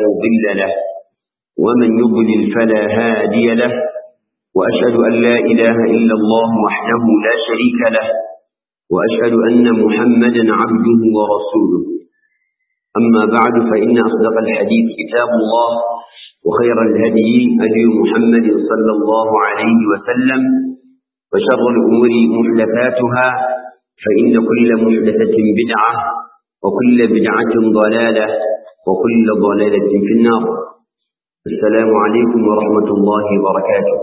مضل له ومن يضلل فلا هادي له وأشهد أن لا إله إلا الله وحده لا شريك له وأشهد أن محمدا عبده ورسوله أما بعد فإن أصدق الحديث كتاب الله وخير الهدي هدي محمد صلى الله عليه وسلم وشر الأمور محدثاتها فإن كل محدثة بدعة وكل بدعة ضلالة وكل ضلالة في النار السلام عليكم ورحمة الله وبركاته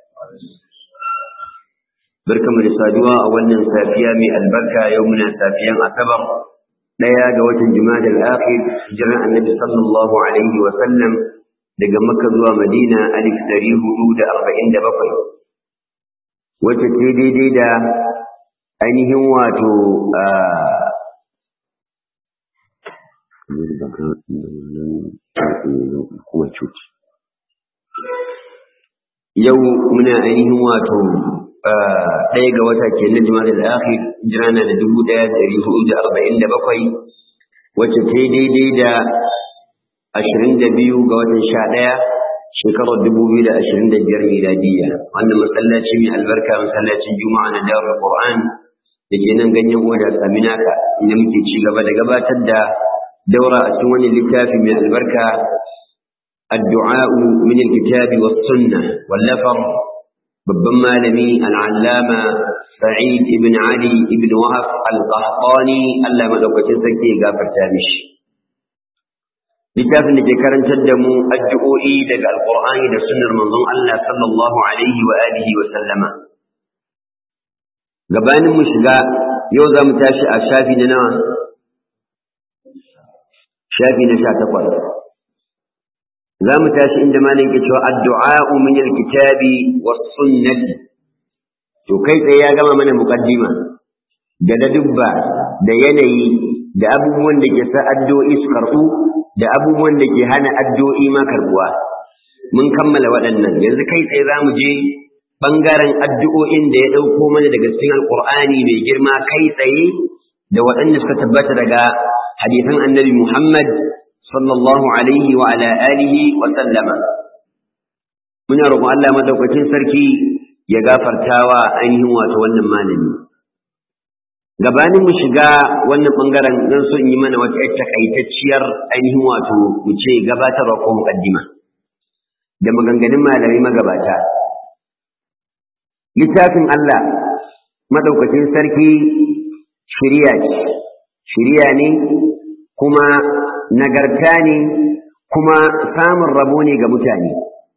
بركم لسادوا أولا سافيا من البركة يومنا سافيا أكبر ɗaya ga watan Jumadal Akhir hijiran Annabi sallallahu alaihi wa sallam daga Makka zuwa Madina alif ɗari hudu da arba'in da bakwai wacce ce daidai da ainihin wato yau muna ainihin wato ɗaya ga wata ke na jima'a da akhir jirana da dubu ɗaya da ɗari hudu da arba'in da bakwai wacce ta daidai da ashirin da biyu ga watan sha ɗaya shekarar dubu biyu da ashirin da biyar miladiyya wannan masallaci mai albarka masallacin juma'a na darul qur'an da ke nan ganyen oda saminaka inda muke ci gaba da gabatar da daura a cikin wani littafi mai albarka الدعاء من الكتاب والسنة واللفر babban malami al'allama sa'id ibn ali ibn wahab al-qahtani Allah madaukakin sarki ya gafarta mishi littafin da ke karantar da mu addu'o'i daga alqur'ani da sunnar manzon Allah sallallahu alaihi wa alihi wa sallama gabanin mu shiga yau za mu tashi a shafi na nawa shafi na sha takwas za mu tashi inda malam ke cewa addu'a'u min alkitabi was sunnati to kai tsaye ya gama mana muqaddima da ladubba da yanayi da abubuwan da ke sa addu'o'i su karbu da abubuwan da ke hana addu'o'i ma karbuwa mun kammala waɗannan yanzu kai tsaye za mu je ɓangaren addu'o'in da ya ɗauko mana daga cikin alƙur'ani mai girma kai tsaye da waɗanda suka tabbata daga hadisan annabi Muhammad sallallahu alaihi wa ala alihi wa sallama muna roƙon Allah madaukakin sarki ya gafartawa ainihin wato wannan malami gabanin mu shiga wannan bangaren zan so in yi mana wata yar takaitacciyar ainihin wato mu ce gabatarwa ko muqaddima da maganganun malamai magabata littafin Allah madaukakin sarki shiriya ce shiriya ne kuma nagarta ne kuma samun rabo ne ga mutane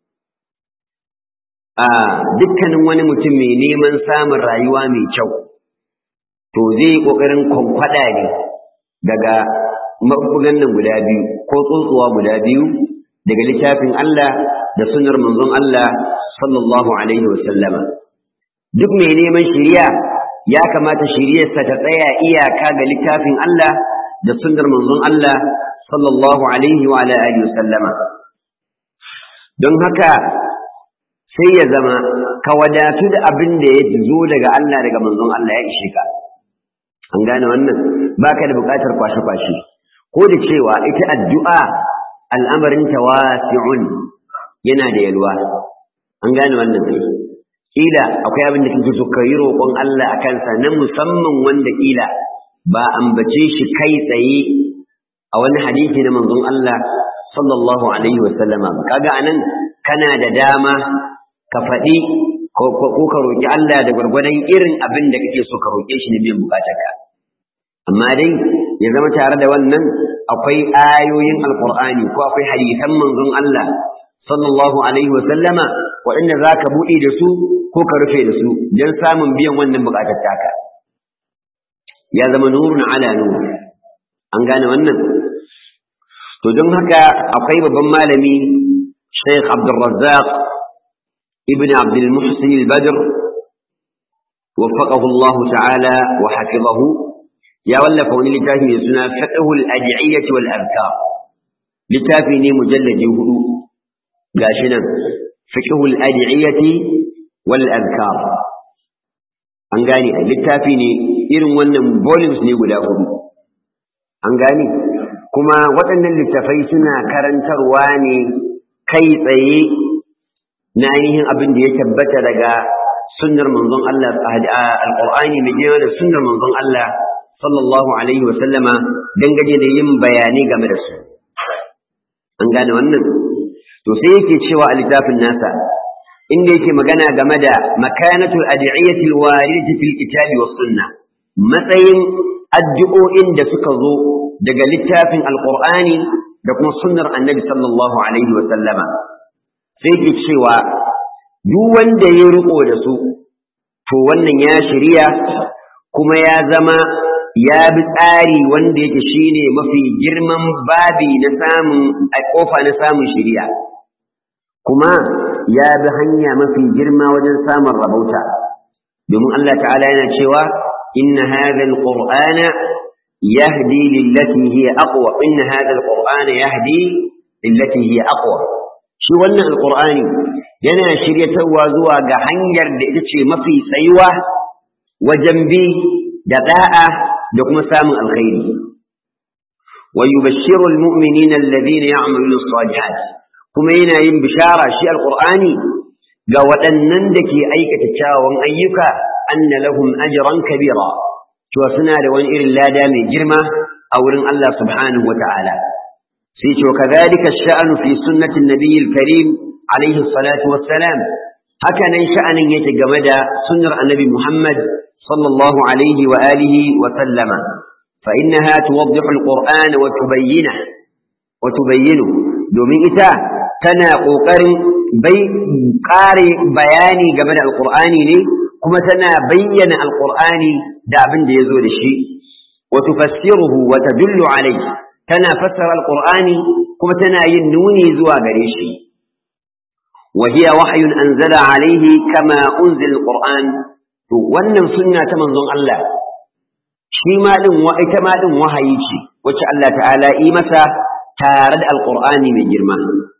a dukkanin wani mutum mai neman samun rayuwa mai kyau to zai yi ƙoƙarin kwamfada ne daga mabugan nan guda biyu ko tsotsuwa guda biyu daga littafin Allah da sunar manzon Allah sallallahu alaihi wasallama duk mai neman shiriya ya kamata shiriyarsa ta tsaya iyaka ga littafin Allah da sunnar manzon Allah sallallahu alaihi wa ala alihi sallama don haka sai ya zama ka wadatu da abin da ya zo daga Allah daga manzon Allah ya ishe ka an gane wannan baka da buƙatar kwashe-kwashe ko da cewa ita addu'a al'amarin tawasi'un yana da yalwa an gane wannan kila akwai abin da kike so ka yi roƙon Allah a kansa na musamman wanda kila ba ambace shi kai tsaye a wani hadisi na manzon Allah sallallahu alaihi wasallama ba kaga anan kana da dama ka faɗi ko ka roƙi Allah da gwargwadon irin abin da kake so ka roƙe shi ne biyan bukatarka amma dai ya zama tare da wannan akwai ayoyin alqur'ani ko akwai hadisan manzon Allah sallallahu alaihi wasallama waɗanda za ka buɗe da su ko ka rufe da su don samun biyan wannan bukatar taka ya zama nurun ala nur an gane wannan to don haka akwai babban malami Sheikh Abdul Razzaq ibn Abdul Muhsin al-Badr وفقه الله تعالى وحفظه يا ولا فوني لتافي من سنة فقه الأدعية والأذكار لتافي ني مجلد هدو قاشنا فقه الأدعية والأذكار an gane a littafi ne irin wannan volumes ne guda hudu an gane kuma waɗannan littafai suna karantarwa ne kai tsaye na ainihin abin da ya tabbata daga sunnar manzon Allah alqur'ani mai girma da sunnar manzon Allah sallallahu alaihi wa sallama dangane da yin bayanai game da su an gane wannan to sai yake cewa a littafin nasa inda yake magana game da makanatul ad'iyyati alwaridati fil kitabi was sunna matsayin addu'o'in da suka zo daga littafin alqur'ani da kuma sunnar annabi sallallahu alaihi wa sallama sai yake cewa duk wanda ya riko da su to wannan ya shirya kuma ya zama ya bi tsari wanda yake shine mafi girman babi na samun a kofa na samun shiriya kuma ya bi hanya mafi girma wajen samun rabauta domin Allah ta'ala yana cewa inna hadha alqur'ana yahdi lillati hiya aqwa inna hadha alqur'ana yahdi lillati hiya aqwa shi wannan alqur'ani yana shiryatarwa zuwa ga hanyar da ita ce mafi tsayuwa wajen bi da da'a da kuma samun alkhairi wa yubashshiru almu'minina alladhina ya'maluna as-salihat kuma yana yin bishara shi alqur'ani ga waɗannan da ke aikata kyawawan ayyuka anna lahum ajran kabira cewa suna da wani irin lada mai girma a wurin Allah subhanahu wa ta'ala sai ce wa kadhalika ash-sha'nu fi sunnati an-nabiy al-karim alayhi salatu wassalam haka nan sha'anin yake game da sunnar annabi Muhammad صلى الله عليه وآله وسلم فإنها توضح القرآن وتبينه وتبينه دومين إتا تنا قوقر بي قاري بياني قبل القرآن لي كما تنا بين القرآن دابن دي يزول الشيء وتفسره وتدل عليه تنا فسر القرآن كما تنا ينوني زوا قريشي وهي وحي أنزل عليه كما أنزل القرآن to wannan sunna ta manzon Allah shi ma din wa ita ma din wahayi ce wacce Allah ta'ala yi masa tare da alqur'ani mai girma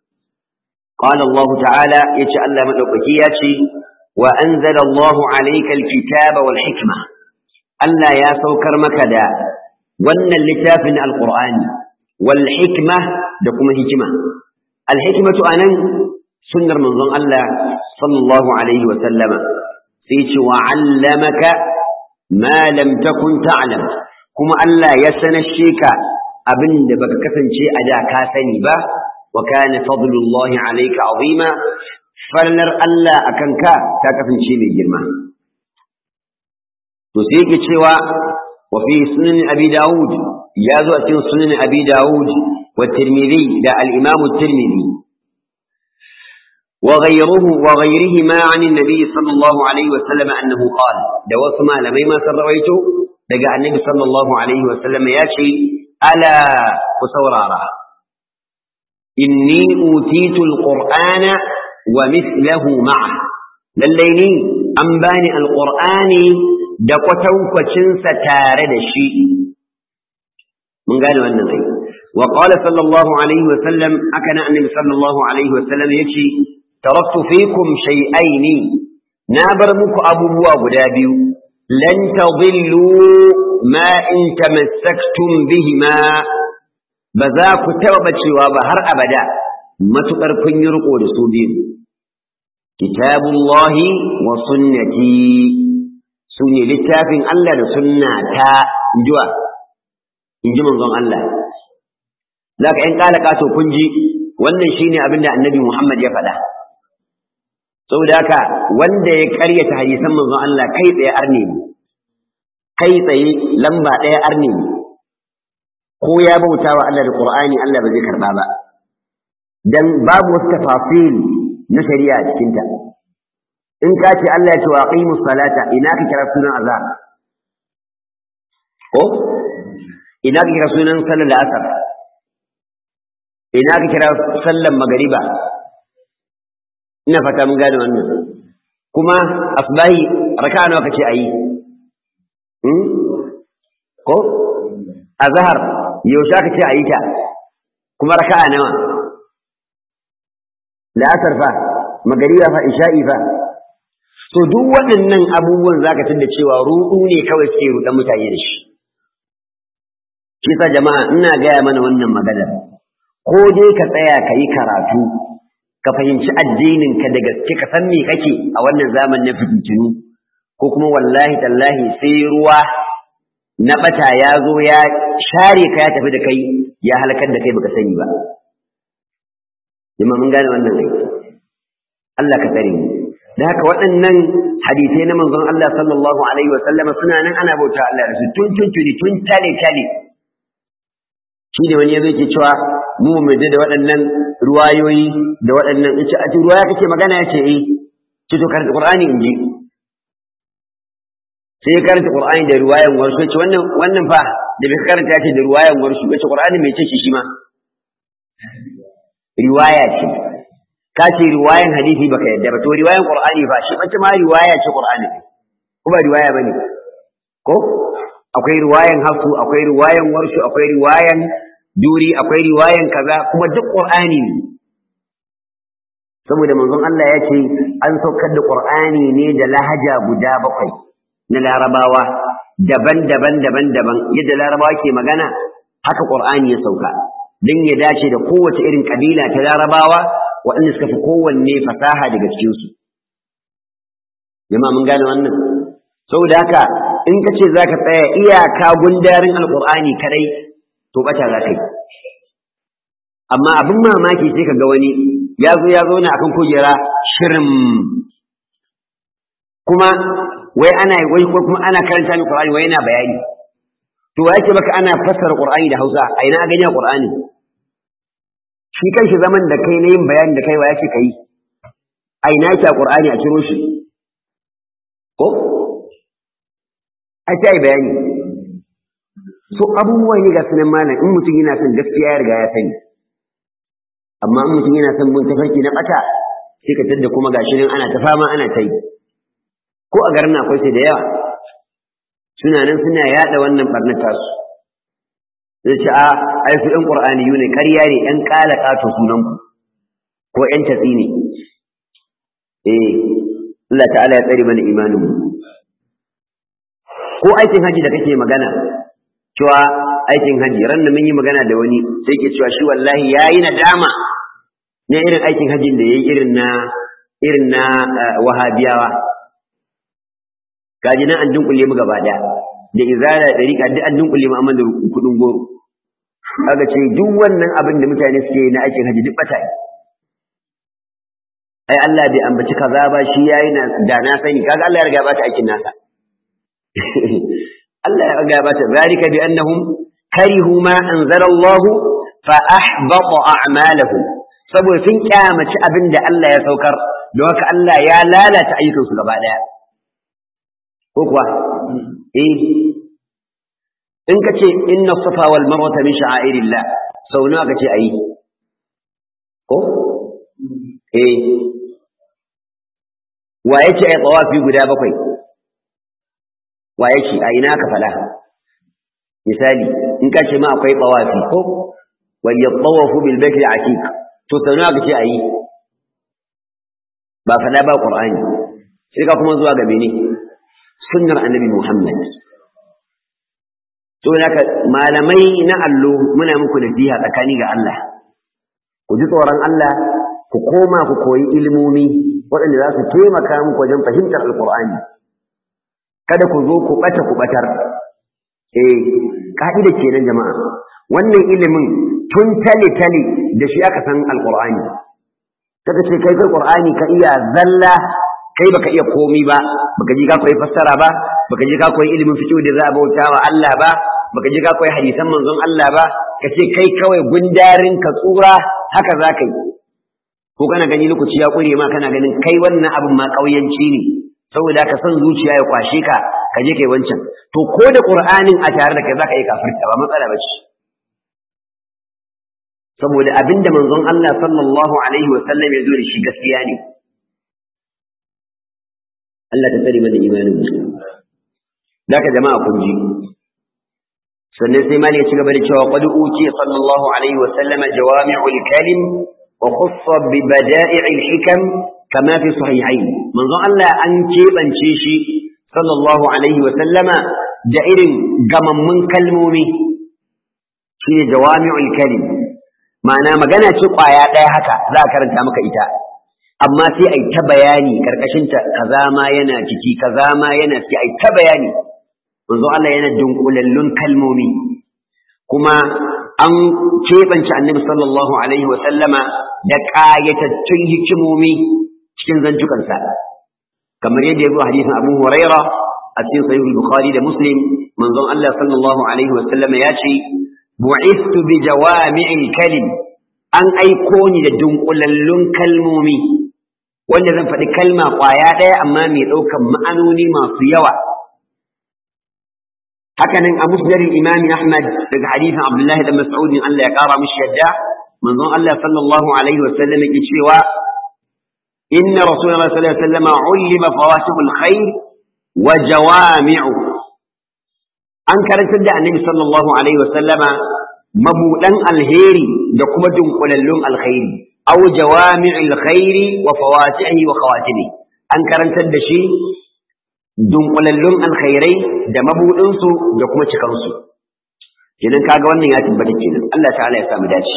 qala Allah ta'ala yace Allah madaukaki yace wa anzala Allah alayka alkitaba wal hikma Allah ya saukar maka da wannan littafin alqur'ani wal hikma da kuma hikima al hikmatu anan sunnar manzon Allah sallallahu alaihi wa sallama sai ce wa allamaka ma lam takun ta'lam kuma Allah ya sanashe ka abin da baka kasance a da ka sani ba wa kana fadlullahi alayka azima farnar Allah akan ka ta kasance mai girma to sai yake cewa wa fi sunan abi daud ya zo a cikin sunan abi daud wa tirmidhi da al-imam at-tirmidhi وغيره وغيرهما عن النبي صلى الله عليه وسلم أنه قال دوات ما لمي ما سرويته دقى النبي صلى الله عليه وسلم ياشي ألا وسورارا إني أوتيت القرآن ومثله معه لليني أنباني القرآن دقتو فشنس تارد الشيء من قالوا أنه وقال صلى الله عليه وسلم أكن النبي صلى الله عليه وسلم يشي تركت فيكم شيئين نابر مك أبو غدابي لن تضلوا ما إن تمسكتم بهما بذاك توبة وبهر أبدا ما تقركن يرقوا لسوبين كتاب الله وسنتي سنة للتافن الله لسنة تا جوا إن جمع الله لك إن قال قاتو كنجي wannan shine abinda annabi Muhammad ya faɗa saboda haka wanda ya karyata hadisan manzon Allah kai tsaye arne ne kai tsaye lamba ɗaya arne ne ko ya bauta wa Allah da Qur'ani Allah ba zai karba ba dan babu wasu tafasil na shari'a a cikin ta in ka ce Allah ya ce wa aqimus salata ina ka kira sunan azhar ko ina ka kira sunan sallar asar ina ka kira sallar magariba ina fata mun gane wannan kuma asbahi raka'a nawa kace ayi hmm ko azhar yaushe kace ayi ta kuma raka'a nawa la'asar fa magariba fa isha'i fa to duk waɗannan abubuwan zaka tunda cewa ruɗu ne kawai suke ruɗan mutane da shi shi sa jama'a ina gaya mana wannan magana ko dai ka tsaya ka yi karatu ka fahimci addinin ka da gaske ka san me kake a wannan zamanin na fitintunu ko kuma wallahi tallahi sai ruwa na bata ya zo ya share ka ya tafi da kai ya halakar da kai baka sani ba jama'a mun gane wannan ai Allah ka tsare mu da haka waɗannan hadisai na manzon Allah sallallahu alaihi wa sallama suna nan ana bauta Allah da su tun tun tuni tun tale tale shi ne wani ya zai ke cewa mu mu da waɗannan ruwayoyi da waɗannan in ce a ruwaya kake magana ya ce eh ce to karanta qur'ani in ji sai ya karanta qur'ani da ruwayan warsu ce wannan wannan fa da bai karanta ce da ruwayan warsu ce qur'ani mai ce shi ma riwaya ce ka ce riwayan hadisi baka yadda ba to riwayan qur'ani fa shi bace ma riwaya ce qur'ani ko ba riwaya bane ko akwai riwayan hafsu akwai riwayan warshu akwai riwayan duri akwai riwayan kaza kuma duk qur'ani ne saboda manzon Allah ya ce an saukar da qur'ani ne da lahaja guda bakwai na larabawa daban-daban daban-daban yadda larabawa ke magana haka qur'ani ya sauka dan ya dace da kowace irin kabila ta larabawa waɗanda suka fi kowanne fasaha daga cikinsu. Jama mun gane wannan? Saboda haka in ka ce za ka tsaya iyaka gundarin alƙur'ani kadai to ɓata za ka yi. Amma abin mamaki sai ka ga wani ya zo ya zauna akan kujera shirin kuma wai ana wai kuma ana karanta ni Qur'ani wai yana bayani. To wa yake maka ana fassara Qur'ani da Hausa a ina gani a Qur'ani? shi kanshi zaman da kai na yin bayani da kai wa yake kai a ina yake a qur'ani a ciro shi ko a ta yi bayani so abubuwa ne ga sunan malam in mutum yana son gaskiya ya riga ya sani amma in mutum yana son bin tafarki na bata sai ka tadda kuma gashi nan ana ta fama ana ta yi ko a garin akwai sai da yawa suna nan suna yada wannan barnar tasu zai ce a ai su ɗan ƙur'ani ne ƙarya ne ɗan ƙala ƙato sunanku ko ƴan tatsi ne eh Allah ta'ala ya tsare mana imaninmu ko aikin haji da kake magana cewa aikin haji ran da mun yi magana da wani sai ke cewa shi wallahi yayi nadama ne irin aikin hajin da yayi irin na irin na wahabiyawa gaji nan an dunkule mu gaba daya da izara da rika duk an dunkule mu amma da kudin goro kaga ce duk wannan abin da mutane suke na aikin haji duk bata ai Allah bai ambaci kaza ba shi yayi na da na sani kaga Allah ya riga ba ta aikin nasa Allah ya riga ba ta zalika bi annahum karihu ma anzala Allah fa ahbata a'malahum saboda sun kyamaci abin da Allah ya saukar don haka Allah ya lalata ayyukansu gaba daya ko kuwa eh in ka ce inna safa wal marwata min sha'airillah sau nawa ka ce ayi ko eh wa yake ai tawafi guda bakwai wa yake a ina ka fala misali in ka ce ma akwai tawafi ko wal yatawafu bil baiti atiq to sau nawa ka ce ayi ba fada ba qur'ani sai ka kuma zuwa ga mene sunnar annabi Muhammad. To haka malamai na allo muna muku nasiha tsakani ga Allah. Ku ji tsoron Allah, ku koma ku koyi ilimomi waɗanda za su taimaka muku wajen fahimtar Alƙur'ani. Kada ku zo ku ɓata ku ɓatar. Eh, ka'ida kenan jama'a. Wannan ilimin tun tale-tale da shi aka san Alƙur'ani. Kaka ce kai kai Ƙur'ani ka iya zalla kai baka iya komi ba baka ji ka koyi fassara ba baka ji ka koyi ilimin fiqh da za a bauta wa Allah ba baka ji ka koyi hadisan manzon Allah ba ka ce kai kawai gundarin ka tsura haka za ka yi ko kana gani lokaci ya kure ma kana ganin kai wannan abin ma kauyanci ne saboda ka san zuciya ya kwashe ka ka je kai wancan to ko da qur'anin a tare da kai zaka yi kafirta ba matsala ba ce saboda abinda manzon Allah sallallahu alaihi wa sallam ya zo da shi gaskiya ne Allah ta tsare mana imanin mu Daka jama'a kun ji sannan sai mali ya ci gaba da cewa qad uti sallallahu alaihi wa sallama jawami'ul kalim wa khassa bi bada'i'il hikam kama fi sahihain manzo Allah an kebance shi sallallahu alaihi wa sallama da irin gamammun kalmomi shine jawami'ul kalim ma'ana magana ce kwaya ɗaya haka za a karanta maka ita amma sai ai ta bayani karkashin ta kaza ma yana ciki kaza ma yana ciki ai ta bayani manzo Allah yana dunkulallun kalmomi kuma an keɓance annabi sallallahu alaihi wa sallama da ƙayatattun hikimomi cikin zantukansa kamar yadda ya zo hadisin Abu Huraira a cikin sahih Bukhari da Muslim manzon Allah sallallahu alaihi wa sallama ya ce bu'istu bi jawami'il kalim an aiko ni da dunkulallun kalmomi wanda zan faɗi kalma ƙwaya ɗaya amma mai ɗaukan ma'anoni masu yawa hakanan a musnadin imami ahmad daga hadisin abdullahi da mas'udin Allah ya ƙara mishi yadda manzon Allah sallallahu alaihi wasallam yake cewa inna rasulullahi sallallahu alaihi wasallam ulima fawatihul khair wa jawami'u an karantar da annabi sallallahu alaihi wasallama mabudan alheri da kuma dunkulallun alkhairi aw jawami'il khairi wa fawatihi wa khawatimi an karantar da shi dunkulallun alkhairai da mabudinsu da kuma cikansu idan kaga wannan ya tabbata kenan Allah ta'ala ya samu dace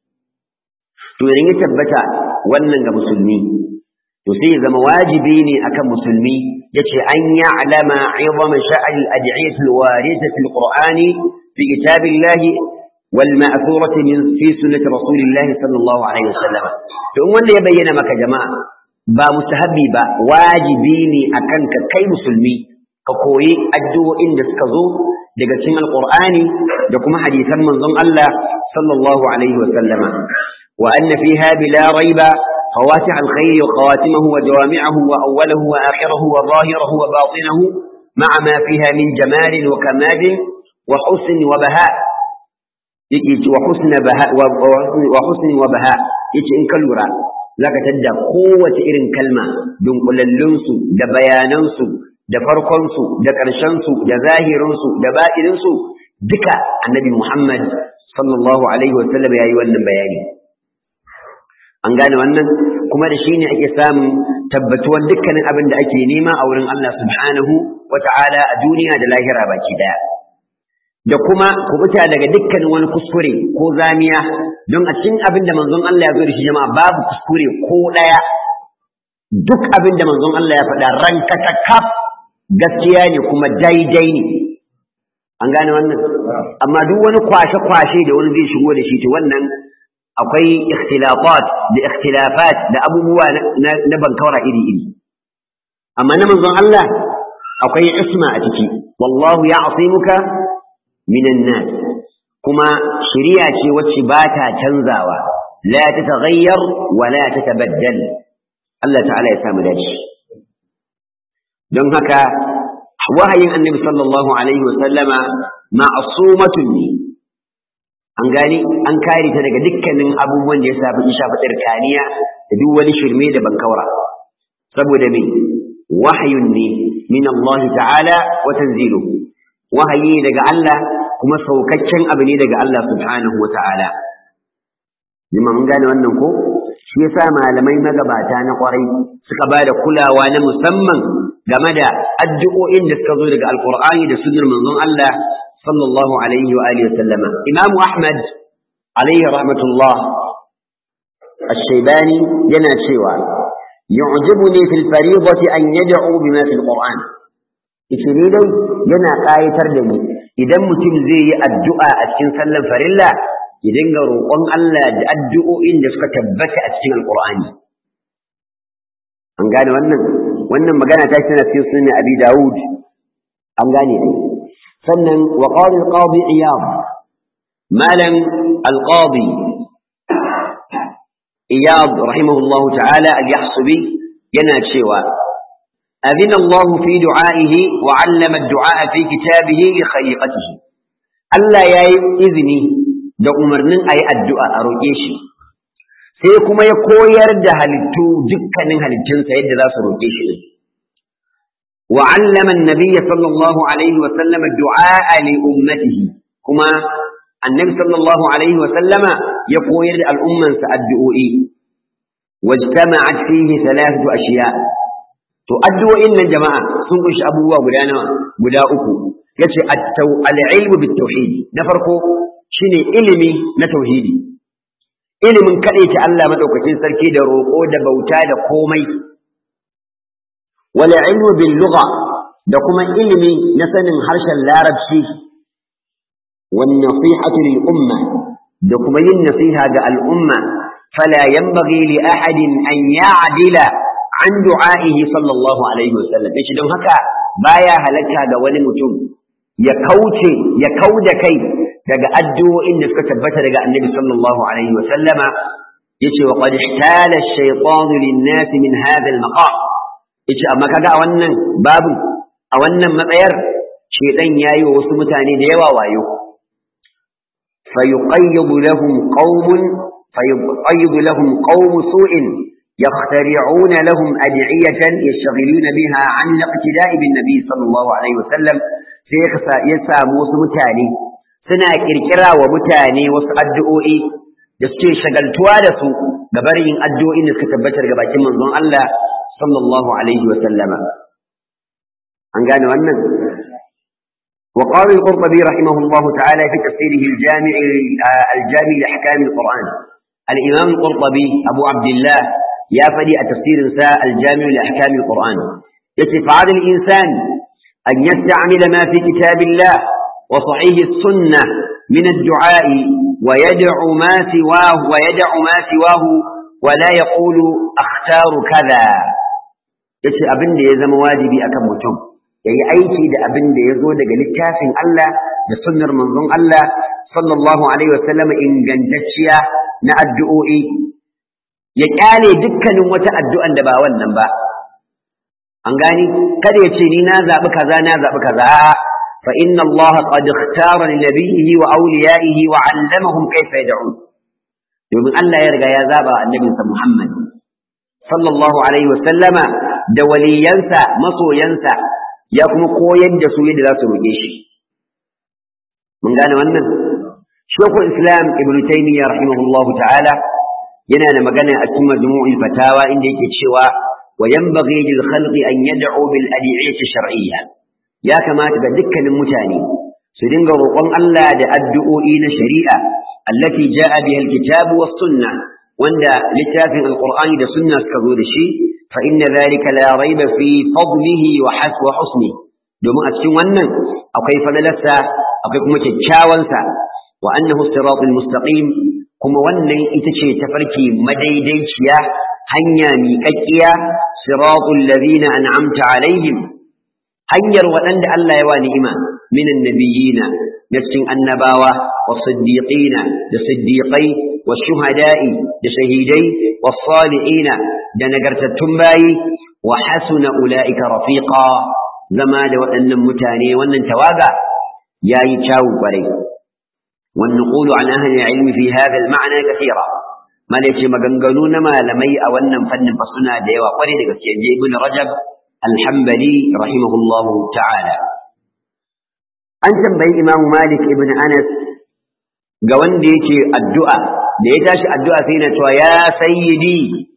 to idan ya tabbata wannan ga musulmi to sai ya zama wajibi ne akan musulmi yace an ya'lama 'idama sha'al al-ad'iyah al-warida fi al-Qur'ani fi kitabillahi wal ma'thurati min fi sunnati rasulillah sallallahu alaihi wasallam to in wanda ya bayyana maka jama'a ba mustahabbi ba wajibi ne akan ka kai musulmi ka koyi addu'o'in da suka zo daga cikin alqur'ani da kuma hadisan manzon Allah sallallahu alaihi wasallama wa anna fiha bila raiba فواتح الخير وخواتمه وجوامعه وأوله وآخره وظاهره وباطنه مع ما فيها من جمال وكمال وحسن وبهاء وحسن بهاء وحسن وبهاء يجي إن كالورا لك تدى قوة إرن كلمة دون كل اللنسو دا بياننسو دا فرقنسو دا كرشنسو دا ظاهرنسو دا بائرنسو دكا النبي محمد صلى الله عليه وسلم يا أيها النبياني an gane wannan kuma da shine ake samun tabbatuwar dukkanin abin da ake nema a wurin Allah subhanahu wata'ala a duniya da lahira baki daya da kuma kubuta daga dukkanin wani kuskure ko zamiya don a cikin abin da manzon Allah ya zo da shi jama'a babu kuskure ko daya duk abin da manzon Allah ya faɗa ranka ta kaf gaskiya ne kuma daidai ne an gane wannan amma duk wani kwashe-kwashe da wani zai shigo da shi to wannan akwai ikhtilafat da ikhtilafat da abubuwa na bankawara iri-iri amma na manzon Allah akwai isma a ciki wallahu ya'simuka minan nas kuma shari'a ce wacce ba ta canzawa la tataghayyar wa la tatabaddal Allah ta'ala ya samu dace don haka wahayin annabi sallallahu alaihi wa sallama ma'sumatun ne an gani an kare ta daga dukkanin abubuwan da ya shafi shafi tsirkaniya da duk wani shirme da bankaura saboda me wahayun ne min Allah ta'ala wa tanziluhu wahayi daga Allah kuma saukakken abu ne daga Allah subhanahu wa ta'ala jima mun gane wannan ko shi yasa malamai magabata na kwarai suka ba da kulawa na musamman game da addu'o'in da suka zo daga alqur'ani da sunnar manzon Allah صلى الله عليه وآله وسلم إمام أحمد عليه رحمة الله الشيباني ينا شيوا يعجبني في الفريضة أن يدعو بما في القرآن إشني دي ينا قاية تردني إذا متم زي الدعاء أتكين سلم فرلا إذن روقون الله الدعاء إن دسك تبت أتكين القرآن an gane wannan wannan magana ta tana cikin sunan Abi Dawud an gane ai sannan wa qala al-qadi iyad malam al-qadi iyad rahimahullahu ta'ala al-yahsubi yana cewa أذن الله في دعائه وعلم الدعاء في كتابه لخليقته Allah ya yi izini da umarnin a yi addu'a a roƙe shi, sai kuma ya koyar da halittu dukkanin halittunsa yadda za su roƙe shi ne. وعلم النبي صلى الله عليه وسلم الدعاء لأمته كما النبي صلى الله عليه وسلم يقول الأمة الدعوء واجتمعت فيه ثلاثة أشياء تؤدوا إن الجماعة سنقش أبوه قدانا قداؤكم يتي العلم بالتوحيد نفرقه shine ilimi na tauhidi ilimin kaɗaita Allah madaukakin sarki da roƙo da bauta da komai wala ilmu bil lugha da kuma ilimi na sanin harshen larabci wan nasihatu lil umma da kuma yin nasiha ga al'umma fala yanbaghi li ahadin an ya'dila an du'a'ihi sallallahu alaihi wasallam yace don haka baya halatta ga wani mutum ya kauce ya kauda kai daga addu'o'in da suka tabbata daga annabi sallallahu alaihi wasallama yace wa qad ihtala ash-shaytan lin-nas min hadha al-maqam yace amma kaga a wannan babu a wannan matsayar shedan yayi wa wasu mutane da yawa wayo fayuqayyid lahum qaumun fayuqayyid lahum qaum su'in يخترعون لهم أدعية يشتغلون بها عن الاقتداء بالنبي صلى الله عليه وسلم سيخسى يسامو متاني سنا كركرا ومتاني وسأدعوئي da suke shagaltuwa da su ga barin addu'o'in da suka tabbatar ga bakin manzon Allah sallallahu alaihi wa sallama an gane wannan wa qala al-qurtubi rahimahullahu ta'ala fi tafsirihi al-jami' al-jami' li ahkam al-quran al-imam al-qurtubi abu abdullah ya fadi a tafsirin sa al-jami' li ahkam al-quran yace fa'al al-insan an yasta'mila ma fi kitabillah wa sahih as-sunnah min ad-du'a ويدعو ما سواه ويدع ما سواه ولا يقول اختار كذا yace abin da ya zama wajibi akan mutum yayi aiki da abin da ya zo daga littafin Allah da sunnar manzon Allah sallallahu alaihi wasallam ingantacciya na addu'o'i ya kyale dukkanin wata addu'an da ba wannan ba an gani kada ya ce ni na zabi kaza na zabi kaza فإن الله قد اختار لنبيه وأوليائه وعلمهم كيف يدعون يوم الله يرجع يا زابا النبي محمد صلى الله عليه وسلم دولي ينسى مصو ينسى يكم قوين دسو يد لا سروجيش من قال wannan شيخ الإسلام ابن تيمية رحمه الله تعالى ينال مجانا أتم دموع الفتاوى إن يكتشوا وينبغي للخلق أن يدعوا بالأدعية الشرعية ya kamata ga dukkanin mutane su dinga roƙon Allah da addu'o'i na shari'a allati ja'a biha alkitabu was sunna wanda littafin alqur'ani da sunna suka zo da shi fa inna dhalika la rayba fi fadlihi wa haswa husni domin a cikin wannan akwai fadalarsa akwai kuma kyakkyawansa wa annahu siratul mustaqim kuma wannan ita ce tafarki madaidaiciya hanya miƙaƙƙiya siratul ladina an'amta alaihim hanyar waɗanda Allah ya wa ni'ima minan nabiyina na cikin annabawa wa siddiqina da siddiqai wa shuhada'i da shahidai wa salihina da nagartattun bayi wa hasuna ula'ika rafiqa zama da waɗannan mutane wannan tawaga yayi kyawu kwarai والنقول عن أهل العلم في هذا المعنى كثيرا ما ليش مغنغنون ما لمي أولنا فن فصنا ديوا قريد ابن رجب الحنبلي رحمه الله تعالى an tambayi Imam Malik ibn Anas ga wanda yake addu'a da ya tashi addu'a sai na cewa ya sayyidi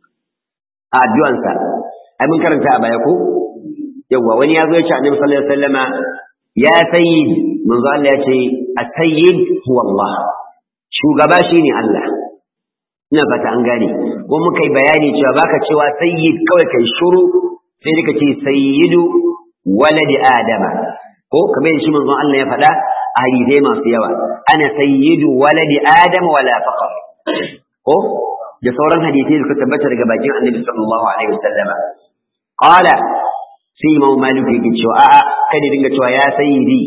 a addu'ansa ai mun karanta a baya ko yawa wani ya zo ya ce Annabi sallallahu alaihi wasallama ya sayyid manzo Allah ya ce as-sayyid huwa Allah shugaba shine Allah ina fata an gane ko muka yi bayani cewa baka cewa sayyid kawai kai shuru sai dika ce sayyidu waladi adama ko kamar yadda shi manzon Allah ya faɗa a hadisai masu yawa ana sayyidu waladi adama wala faqar ko da sauran hadisai da suka tabbata daga bakin annabi sallallahu alaihi wasallama qala sai imam malik yake cewa a'a kada dinga cewa ya sayyidi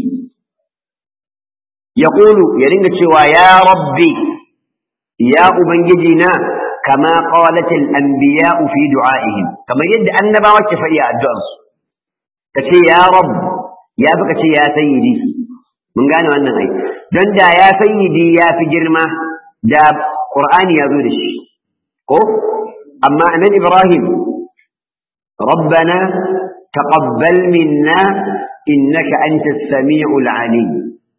yaqulu ya dinga cewa ya rabbi ya ubangiji na كما قالت الأنبياء في دعائهم كما يد أنبا وكفى الدعاء كتي يا رب يا بكتي يا سيدي من قالوا أنه أي دون دا يا سيدي يا في جرمة دا قرآن يا ذورش أما من إبراهيم ربنا تقبل منا إنك أنت السميع العليم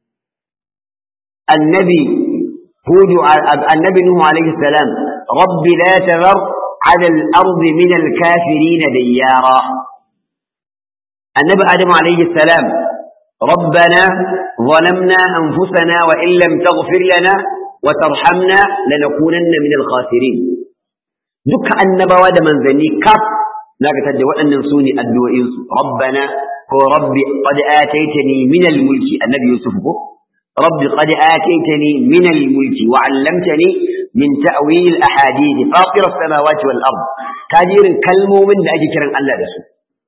النبي هود النبي نوح عليه السلام رب لا تذر على الأرض من الكافرين ديارا النبي آدم عليه السلام ربنا ظلمنا أنفسنا وإن لم تغفر لنا وترحمنا لنكونن من الخاسرين دك النبوة من ذني كف لا تجد وأن نسوني الدوئين ربنا هو ربي قد آتيتني من الملك النبي يوسف ربي قد آتيتني من الملك وعلمتني من تأويل الأحاديث فاطر السماوات والأرض تاجير كلمة من أجي كرن الله رسول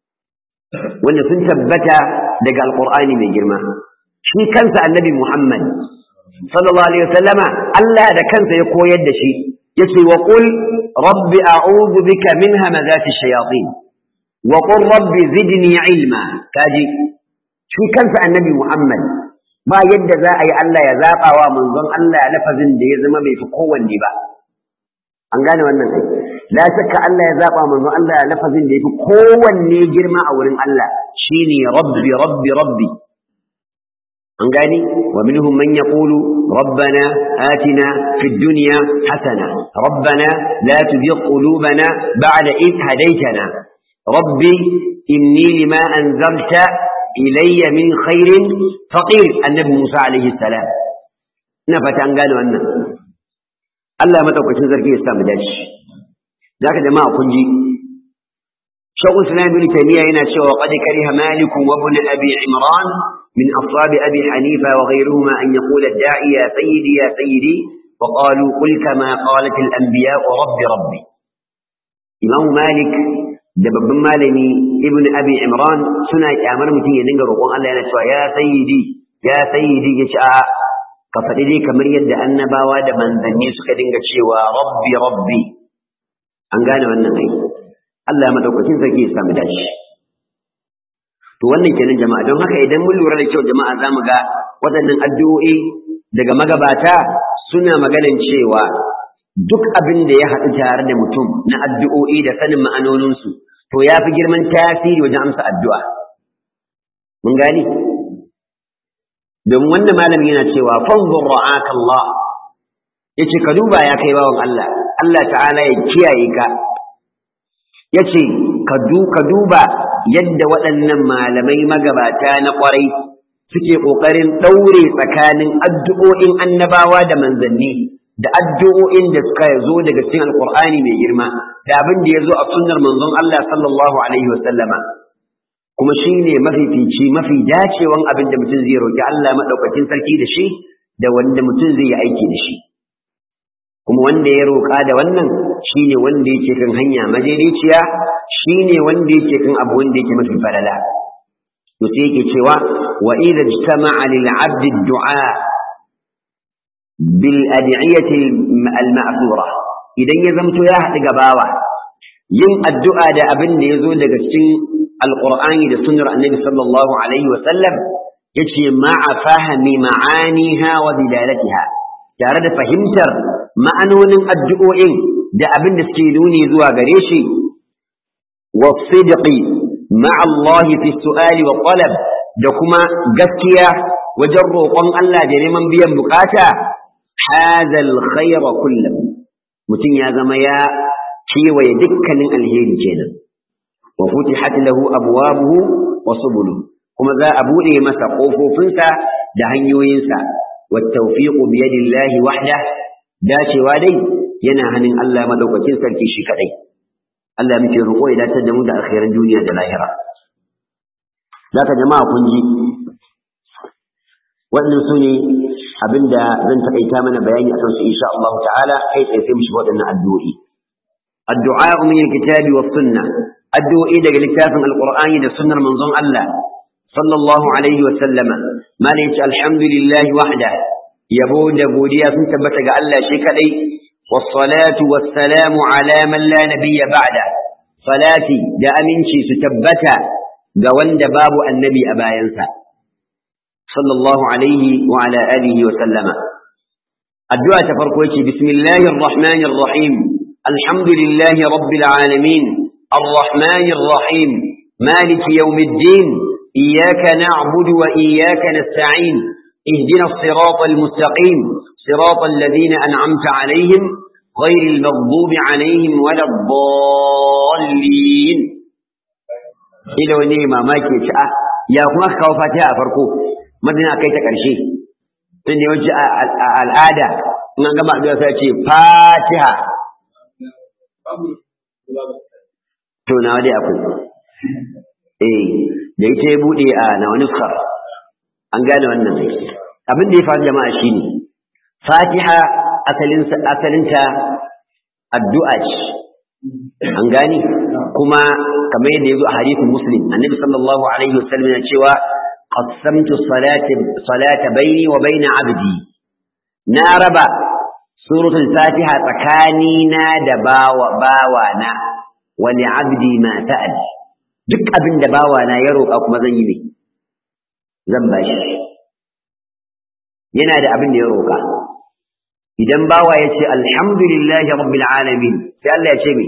وأن سنثبت دقى القرآن من جرمه shi kansa annabi Muhammad sallallahu alaihi wasallama Allah da kansa ya koyar da shi yace wa qul rabbi a'udhu bika min hamazati shayatin wa qul rabbi zidni ilma kaji shi kansa annabi Muhammad ba yadda za a yi Allah ya zaba wa manzon Allah lafazin da ya zama bai fi kowanne ba an gane wannan ai la shakka Allah ya zaba manzon Allah lafazin da ya fi kowanne girma a wurin Allah shine rabbi rabbi rabbi an gani wa minhum man yaqulu rabbana atina fid dunya hasana rabbana la tuzigh qulubana ba'da id hadaytana rabbi inni lima anzalta ilayya min khairin faqir annabi Musa alaihi salam ina fata an gane wannan Allah madaukakin sarki ya sa mu dace zaka jama'a kun ji شيخ الإسلام ابن تيمية هنا شو وقد كره مالك وابن أبي عمران من أصحاب أبي حنيفة وغيرهما أن يقول الداعي يا سيدي يا سيدي وقالوا قل كما قالت الأنبياء رب ربي إمام مالك دبب مالني ابن أبي عمران سنة أمر متين يدنجر وقال الله ينشوى يا سيدي يا سيدي يشاء كفتدي كمر يد أنبا ود من ذني سكدنجر شوى ربي ربي أنقال من نغير Allah madaukakin sarki ya samu dashi to wannan kenan jama'a don haka idan mun lura da kyau jama'a zamu ga waɗannan addu'o'i daga magabata suna maganan cewa duk abin da ya haɗu tare da mutum na addu'o'i da sanin ma'anoninsu to ya fi girman tasiri wajen amsa addu'a mun gani domin wannan malami yana cewa fanzur ra'aka Allah yace ka duba ya kai bawan Allah Allah ta'ala ya kiyaye ka yace ka duba yadda waɗannan malamai magabata na ƙwarai suke ƙoƙarin ɗaure tsakanin addu'o'in annabawa da manzanni da addu'o'in da suka zo daga cikin alƙur'ani mai girma da abin da ya zo a sunnar manzon Allah sallallahu alaihi wa sallama kuma shi ne mafifici mafi dacewan abin da mutum zai roƙi Allah maɗaukakin sarki da shi da wanda mutum zai yi aiki da shi kuma wanda ya roƙa da wannan shine wanda yake kan hanya madaidaiciya shine wanda yake kan abu wanda yake mafi falala to sai yake cewa wa idza ijtama'a lil 'abdi ad-du'a bil ad'iyati al ma'thura idan ya zamto ya haɗu gabawa yin addu'a da abin da yazo daga cikin alqur'ani da sunnar annabi sallallahu alaihi wa sallam yace ma'a fahmi ma'aniha wa dilalatiha tare da fahimtar ma'anonin addu'o'in da abin da suke nuni zuwa gare shi wa sidqi ma'a Allah fi su'ali wa talab da kuma gaskiya wajen roƙon Allah da neman biyan bukata hadha alkhayra kullahu mutum ya zama ya kewaye dukkanin alheri kenan wa futihat lahu abwabuhu wa subuluhu kuma za a bude masa kofofinsa da hanyoyinsa والتوفيق بيد الله وحده dacewa dai yana hannun Allah madaukakin sarki shi kadai Allah muke roƙo ya dace da mu da alkhairan duniya da lahira zaka jama'a kun ji wannan su ne abinda zan takaita mana bayani akan su insha Allah ta'ala kai tsaye sai mu shiga waɗannan addu'o'i addu'a min alkitabi was sunnah addu'o'i daga littafin alqur'ani da sunnar manzon Allah sallallahu alaihi wa sallama malai ce alhamdulillah wahda yabo da godiya sun tabbata ga Allah shi kadai wassalatu wassalamu ala man la nabiyya ba'da salati da aminci su tabbata ga wanda babu annabi a bayansa sallallahu alaihi wa ala alihi wa sallama addu'a ta farko ce bismillahir rahmanir rahim alhamdulillahi rabbil alamin arrahmanir rahim maliki yawmiddin iyyaka na'budu wa iyyaka nasta'in اهدنا الصراط المستقيم صراط الذين أنعمت عليهم غير المغضوب عليهم ولا الضالين إلى وني ما ماكي شاء يا كما كاو فاتحة فرقو madina kai ta ƙarshe tun da yawanci a al'ada in an gama addu'a sai ce fatiha to na dai akwai eh da ita ya bude a na wani nuskar an gane wannan abin da ya faru jama'a shine fatiha asalin asalinta addu'a ce an gane kuma kamar yadda ya zo a hadisin muslim annabi sallallahu alaihi wasallam yana cewa qassamtu salati salata baini wa baina abdi na raba suratul fatiha tsakanina da bawa bawana wa li abdi ma sa'al duk abin da bawana ya roƙa kuma zan yi ne zan bashi yana da abin da ya roƙa idan bawa ya ce alhamdulillahi rabbil alamin sai Allah ya ce me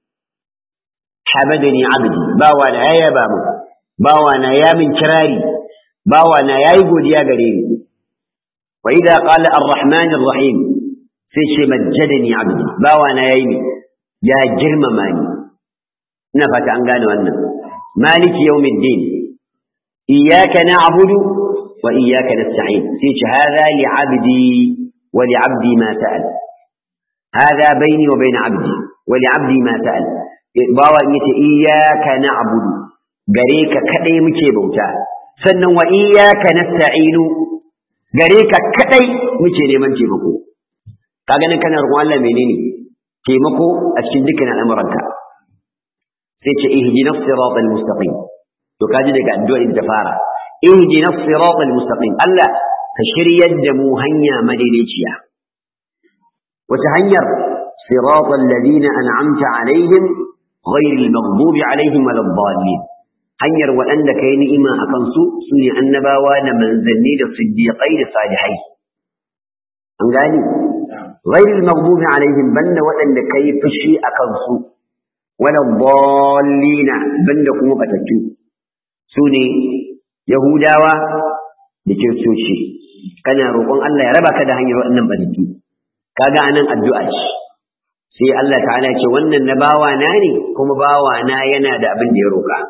hamadani abdi bawa na ya yaba mu bawa na ya min kirari bawa na yayi godiya gare ni wa idza qala arrahman arrahim sai ce majjadani abdi bawa na yayi ne ya girmama ni ina fata an gane wannan maliki yawmiddin iyyaka na'budu wa iyyaka nasta'in sai ce hadha li abdi wa li abdi ma sa'al hadha bayni wa bayna abdi wa li abdi ma sa'al bawa in yace iyyaka na'budu gare ka kadai muke bauta sannan wa iyyaka nasta'inu gare ka kadai muke neman taimako kaga nan kana roƙon Allah menene taimako a cikin dukkan al'amuranka sai ce ihdinas siratal mustaqim to kaji daga addu'a da fara ihdinas siratal mustaqim Allah ka shiryar da mu hanya madaidaiciya wata hanyar siratal ladina an'amta alaihim ghayril maghdubi alaihim waladdallin hanyar waɗanda kai ni'ima akan su sune annabawa da manzanni da siddiqai da salihai an gani ghayril maghdubi alaihim banda waɗanda kai fushi akan su waladdallina banda kuma batattu sune yahudawa da kiristoci kana roƙon Allah ya raba ka da hanyar waɗannan batattu kaga anan addu'a ce sai Allah ta'ala ce wannan na bawa na ne kuma bawa na yana da abin da ya roƙa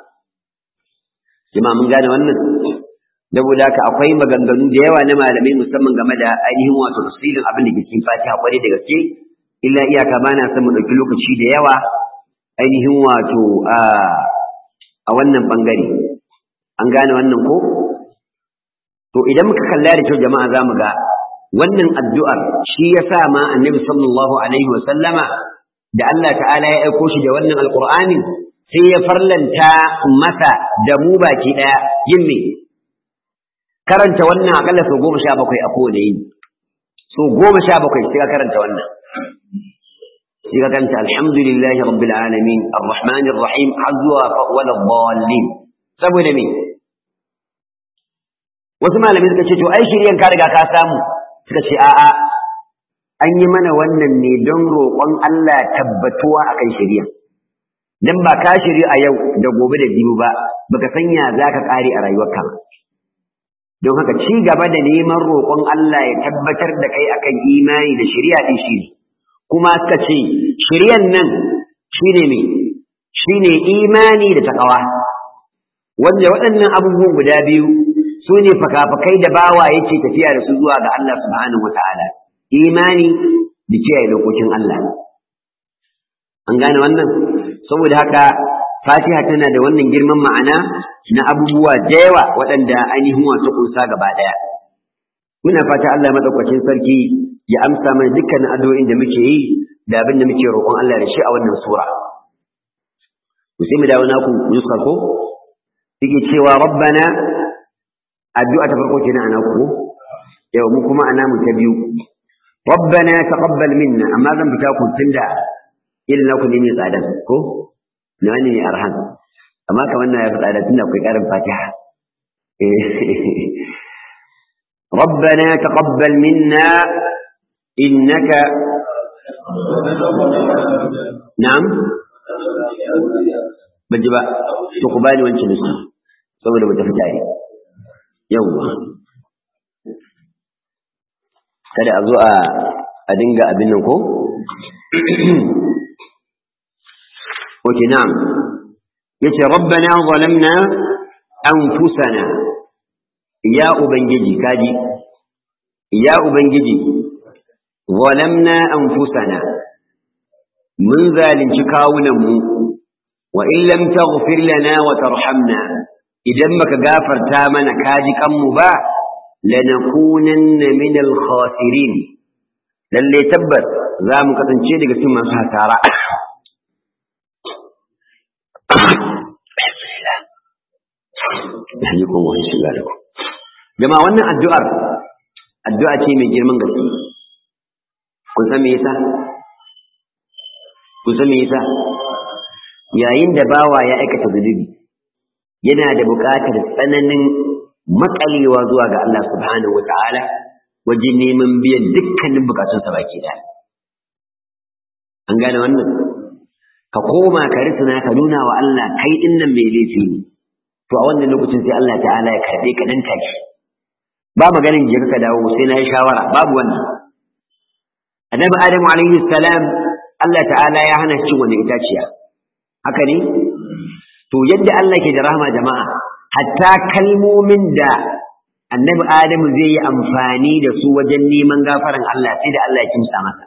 jama'a mun gane wannan saboda haka akwai maganganu da yawa na malamai musamman game da ainihin wato tafsirin abin da ke cikin Fatiha kwarai da gaske illa iyaka bana son mu ɗauki lokaci da yawa ainihin wato a wannan bangare an gane wannan ko to idan muka kalla da kyau jama'a za mu ga wannan addu'ar shi ya sa ma annabi sallallahu alaihi wa sallama da Allah ta'ala ya aiko shi da wannan alqur'ani sai ya farlanta masa da mu baki daya yin me karanta wannan akalla sau goma sha bakwai a kowane yini so goma sha bakwai sai ka karanta wannan sai ka karanta alhamdulillahi rabbil alamin arrahmanir rahim har zuwa wala dhallin saboda me wasu malamai suka ce to ai shiryan ka riga ka samu suka ce a'a an yi mana wannan ne don roƙon Allah tabbatuwa akan shirya dan ba ka shiri a yau da gobe da jibi ba baka sanya zaka kare a rayuwarka don haka ci gaba da neman roƙon Allah ya tabbatar da kai akan imani da shari'a din shi kuma suka ce shiryan nan shine me shine imani da takawa wanda waɗannan abubuwan guda biyu su ne fakafakai da bawa yake tafiya da su zuwa ga Allah subhanahu wata'ala imani da kiyaye dokokin Allah an gane wannan saboda haka fatiha tana da wannan girman ma'ana na abubuwa da yawa waɗanda ainihin wasu kunsa gaba ɗaya muna fata Allah madaukakin sarki ya amsa mana dukkan addu'o'in da muke yi da abin da muke roƙon Allah da shi a wannan sura ku sai mu dawo naku nuska ko yake cewa rabbana addu'a ta farko kenan ana ku yau mu kuma ana mu ta biyu rabbana taqabbal minna amma zan fita ku tunda irin naku ne mai tsada ko na wani ne arhan amma kamar na ya fi tsada tunda akwai karin fatiha ربنا تقبل منا إنك نعم بجبا تقبالي وانت نسي saboda mu tafi tare yawwa kada a zo a dinga abin nan ko oke na'am yace rabbana zalamna anfusana ya ubangiji kaji ya ubangiji zalamna anfusana mun zalunci kawunanmu wa in lam taghfir lana wa tarhamna idan baka gafarta mana kaji kanmu ba lanakunanna min al-khasirin lalle tabbas za mu kasance daga cikin masu hasara jama'a wannan addu'ar addu'a ce mai girman gaske kun san me yasa kun san me yasa yayin da bawa ya aikata zunubi yana da buƙatar tsananin makalewa zuwa ga Allah subhanahu wata'ala wajen neman biyan dukkanin bukatunsa baki da an gane wannan ka koma ka risina ka nuna wa Allah kai din nan mai laifi ne to a wannan lokacin sai Allah ta'ala ya karbe ka nan take ba maganin je ka dawo sai na yi shawara babu wannan annabi adamu alaihi salam Allah ta'ala ya hana cin wannan itaciya haka ne to yadda Allah ke da rahama jama'a hatta kalmomin da annabi adamu zai yi amfani da su wajen neman gafaran Allah sai da Allah ya kimsa masa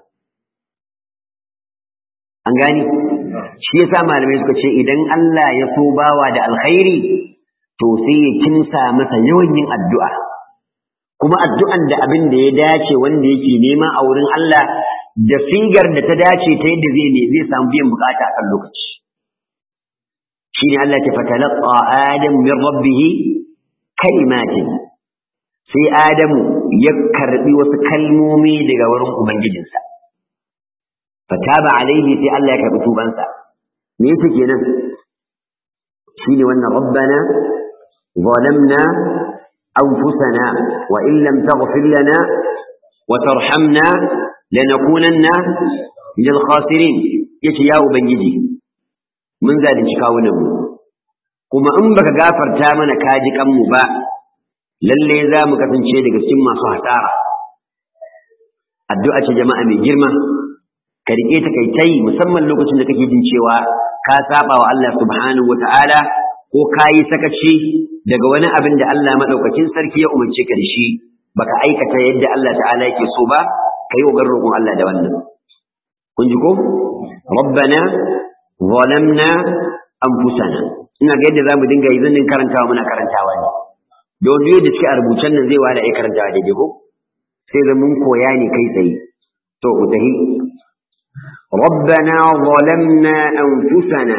an gani shi yasa malamai suka ce idan Allah ya so bawa da alkhairi to sai ya kimsa masa yawan yin addu'a kuma addu'an da abin da ya dace wanda yake nema a wurin Allah da sigar da ta dace ta yadda zai ne zai samu biyan bukata a kan lokaci shine Allah ta fatalaqa adam min rabbih kalimatin sai adamu ya karbi wasu kalmomi daga wurin ubangijinsa fataba alaihi sai Allah ya karbi tubansa me yake kenan shine wannan rabbana ظلمنا أنفسنا وإن لم تغفر لنا وترحمنا لنكونن من الخاسرين يتي يا أبنجي من ذلك كاونه kuma in baka gafarta mana kaji kanmu ba lalle za mu kasance daga cikin masu hasara addu'a ce jama'a mai girma ka rike ta kai tai musamman lokacin da kake jin cewa ka saba wa Allah subhanahu wata'ala ko ka yi sakaci daga wani abin da Allah madaukakin sarki ya umarce ka da shi baka aikata yadda Allah ta'ala yake so ba kai wa roƙon Allah da wannan kun ji ko rabbana zalamna anfusana ina ga yadda zamu dinga yi zan karantawa muna karantawa ne don biyu da suke a rubucen nan zai wada ai karantawa daidai ko sai da mun koya ne kai tsaye to utahi ربنا ظلمنا أنفسنا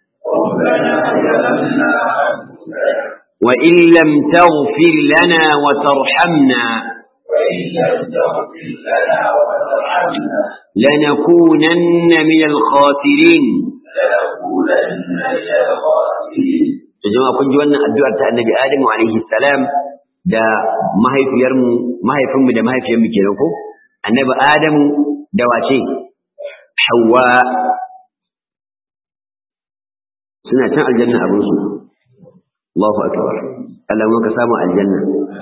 وإن لم تغفر لنا وترحمنا لنكونن من الخاسرين jama'a kun ji wannan addu'ar ta annabi Adamu alaihi salam da mahaifiyarmu mahaifinmu da mahaifiyarmu kenan ko annabi Adamu da wace Hawwa suna can aljanna abin su Allahu akbar Allah mun ka samu aljanna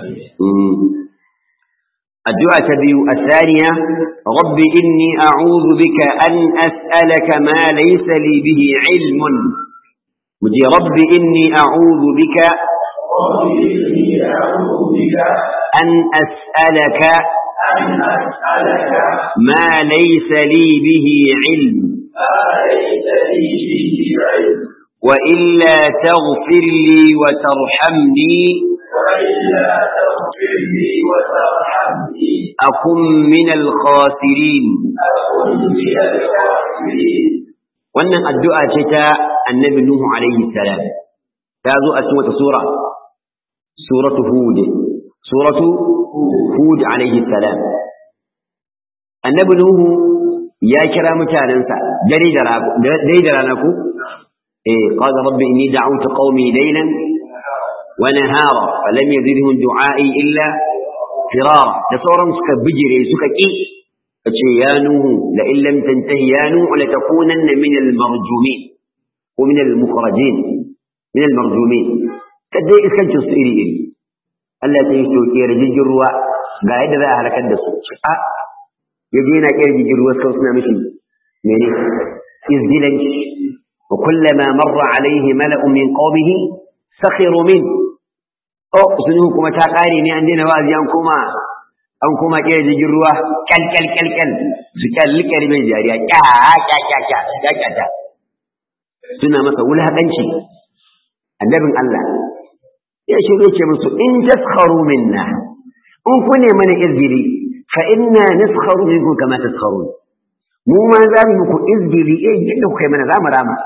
addu'a ta biyu asaniya rabbi inni a'udhu bika an as'alaka ma laysa li bihi ilmun muje rabbi inni a'udhu bika an as'alaka ما ليس لي به علم وإلا تغفر لي وترحمني أكن من الخاسرين wannan addu'a ce ta annabi Nuhu alaihi salam ta zo a cikin wata sura suratu hud suratu hud alaihi salam annabi Nuhu ya kira mutanensa dare da rana ku إيه قال رب إني دعوت قومي ليلا ونهارا فلم يزدهم دعائي إلا فرارا تصورا سكا بجري سكا كي يا نوح لئن لم تنتهي يا نوح لتكونن من المرجومين ومن المخرجين من المرجومين كدي إسكن تصيري إلي Allah sai ya soke rijijin ruwa ga yadda za a halakar da su a ya je yana kira rijijin ruwa suka suna mishi mene izgilanci وكلما مر عليه ملأ من قومه سخروا منه oh sun kuma ta kare ne an daina wa'azi an koma an koma kira jirgin ruwa kyal kyal kyal kyal su kyalli kyalli jariya kya kya kya kya kya kya kya suna masa wulaƙanci annabin Allah ya shirye ce musu in taskharu minna in ku ne mana izgiri fa inna naskharu minkum kama taskharun mu ma za mu muku izgiri eh yadda kuka yi mana za mu rama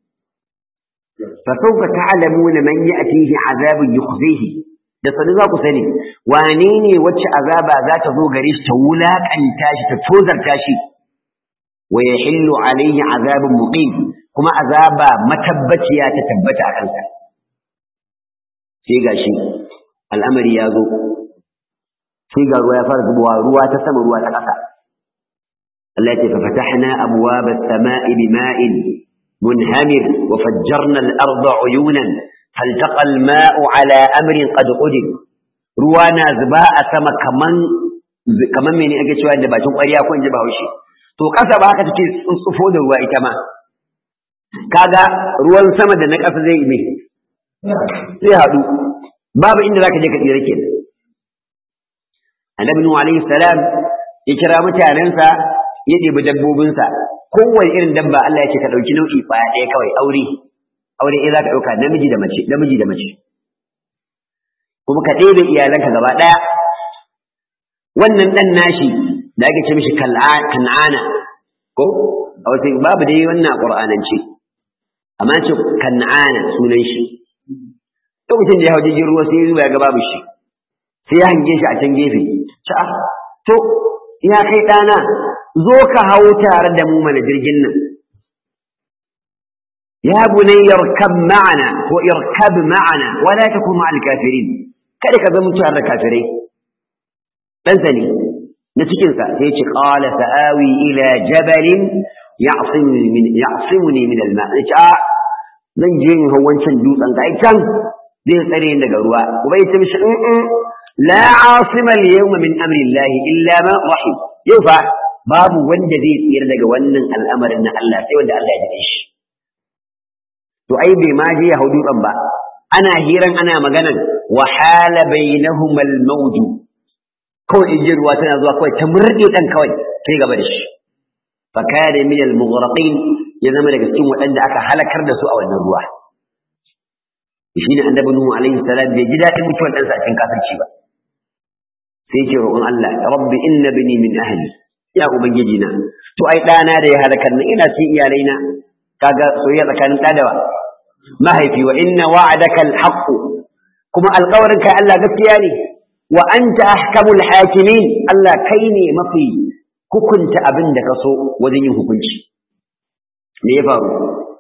fa sawfa ta'lamuna man ya'tihi azabun yukhzihi da sani za ku sani wane ne wacce azaba za ta zo gare shi ta wulaƙanta shi ta tozarta shi wa yahillu alaihi azabun muqim kuma azaba matabbaciya ta tabbata a kansa sai gashi al'amari ya zo sai ga ruwa ya fara zubowa ruwa ta sama ruwa ta ƙasa Allah ya ce fa fatahna abwaba as-sama'i bima'in munhamir wa fajjarna al-arda 'uyunan faltaqa al-ma'u 'ala amrin qad qadir ruwa na zuba a sama kaman kaman mene ake cewa da bakin ƙwarya ko in ji Bahaushe to ƙasa ba haka take tsuntsufo da ruwa ita ma kaga ruwan sama da na ƙasa zai yi mai zai haɗu babu inda zaka je ka tsira kenan annabi nuhu alaihi salam ya kira mutanensa ya ɗebi dabbobinsa kowane irin dabba Allah ya ce ka ɗauki nau'i ƙwaya ɗaya kawai aure aure ɗaya za ka ɗauka namiji da mace namiji da mace kuma ka ɗebe iyalanka gaba ɗaya wannan ɗan nashi da ake ce mishi kan'ana ko a wasu babu dai wannan a ƙur'anance amma ce kan'ana sunan shi lokacin da ya hau jirgin ruwa sai ya ga babu shi sai ya hange shi a can gefe ta to ya kai ɗana zo ka hau tare da mu mana jirgin nan ya bunay yarkab ma'ana ko irkab ma'ana wala takun ma'al kafirin kada ka zama tare da kafirai dan sani na cikin sa sai ya ce qala sa'awi ila jabalin ya'simuni min ya'simuni min al-ma' a zan je in hau wancan dutsen ga can zai tsare ni daga ruwa kuma ya ce mishi in la asima al-yawma min amri Allah illa ma rahim yau fa babu wanda zai tsira daga wannan al'amarin na Allah sai wanda Allah ya ji shi to ai bai ma je ya hau dutsen ba ana hiran ana maganan wa hala bainahum al-mawj kawai ijin ruwa tana zuwa kawai ta murde dan kawai sai gaba da shi fa kana min al-mughraqin ya zama daga cikin waɗanda aka halakar da su a wannan ruwa shi ne annabi nuhu alaihi salam bai ji daɗin mutuwar ɗansa a cikin kafirci ba sai ce roƙon Allah rabbi inna bini min ahli ya ubangiji na to ai ɗana da ya halakar na ina cikin iyalai na kaga soyayya tsakanin ɗa da mahaifi wa inna wa'adaka alhaq kuma alƙawarin kai Allah gaskiya ne wa anta ahkamul hakimin Allah kai ne mafi hukunta abin da ka so wajen yin hukunci me ya faru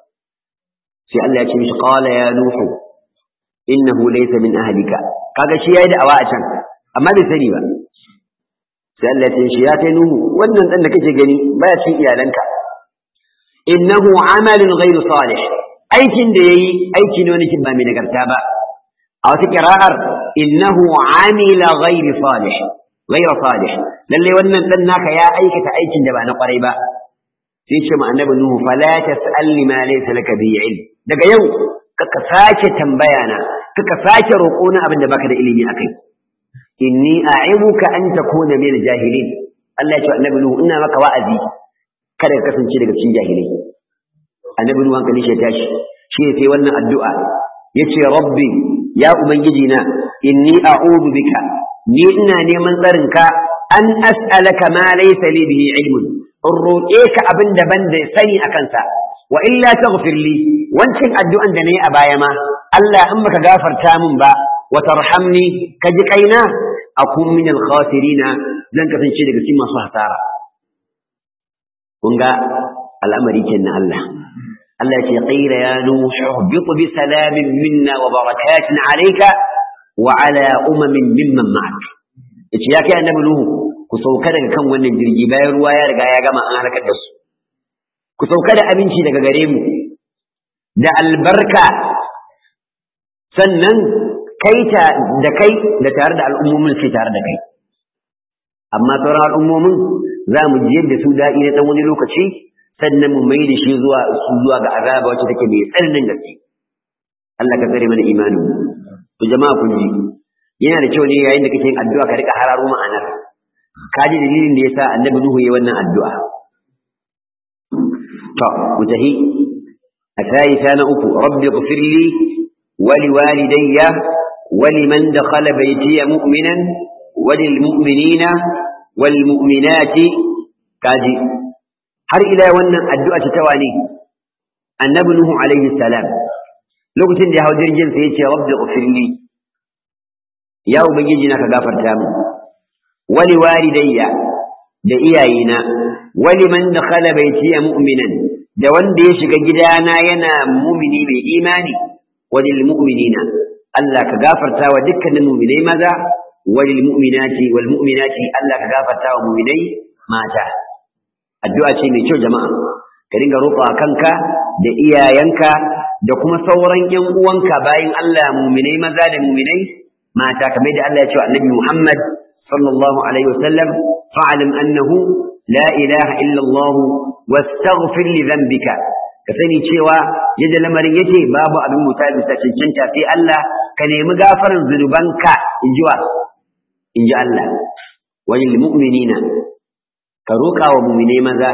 sai Allah ya ce mishi qala ya nuhu innahu laysa min ahlika kaga shi yayi da'awa a can amma bai sani ba sai Allah ya ce shi ya kai nuhu wannan dan da kake gani baya cikin iyalanka innahu amalun ghairu salih aikin da yayi aiki ne wani kin ba mai nagarta ba a wata kira'ar innahu amila ghairu salih ghairu salih lalle wannan dan naka ya aikata aikin da ba na kwarai ba sai ce ma annabi nuhu fala tas'al ma laysa laka bi ilm daga yau kaka sake tambaya na kaka sake roƙo na abin da baka da ilimi akai inni a'ibuka an takuna min jahilin Allah ya ce annabi nuhu ina maka wa'azi kada ka kasance daga cikin jahilai annabi nuhu hankali shi tashi shi sai wannan addu'a yace rabbi ya ubangiji na inni a'udhu bika ni ina neman tsarin ka an as'alaka ma laysa li bihi ilmun in roƙe ka abin da ban da sani a kansa wa illa taghfir li wancin addu'an da nayi a baya ma Allah in baka gafarta min ba wa tarhamni ka ji kaina akun min al-khasirina zan kasance daga cikin masu hasara kun ga al'amari kenan Allah Allah ya ce qila ya nuhu ihbit bi salamin minna wa barakatin alayka wa ala umamin mimman ma'ak yace ya kai annabi nuhu ku sauka daga kan wannan jirgi bayan ruwa ya riga ya gama an halakar da su ku sauka da abinci daga gare mu da albarka sannan kaita da kai da tare da al'ummomin sai tare da kai amma sauran al'ummomin za mu ji yadda su daɗi na ɗan wani lokaci sannan mu mai da shi zuwa su zuwa ga azaba wacce take mai tsananin gaske Allah ka tsare mana imanin to jama'a kun ji yana da kyau ne yayin da kake yin addu'a ka rika hararo ma'anar ka ji dalilin da yasa annabi nuhu yayi wannan addu'a to mutahi الثالثة نأكو رب اغفر لي ولوالدي ولمن دخل بيتي مؤمنا وللمؤمنين والمؤمنات كاجي har ila wannan addu'a ta tawani annabi nuhu alaihi salam lokacin da ya hau jirgin sai ya ce rabbi ghfirli ya ubangiji na ka gafarta min wali walidayya da iyayena wali man dakhala baytiya mu'minan da wanda ya shiga gidana yana mumini mai imani walil mu'minina Allah ka gafarta wa dukkanin mu'minai maza walil mu'minati wal mu'minati Allah ka gafarta wa mu'minai mata addu'a ce mai kyau jama'a ka dinga roƙa kanka da iyayenka da kuma sauran ƴan uwanka bayan Allah mu'minai maza da mu'minai mata kamar da Allah ya ce wa Annabi Muhammad sallallahu alaihi wasallam fa'alim annahu la ilaha illa Allah wastaghfir li dhanbika ka sani cewa yadda lamarin yake babu abin muta bisa cancanta sai Allah ka nemi gafaran zunubanka in ji wa in ji Allah walil mu'minina ka roƙa wa mu'minai maza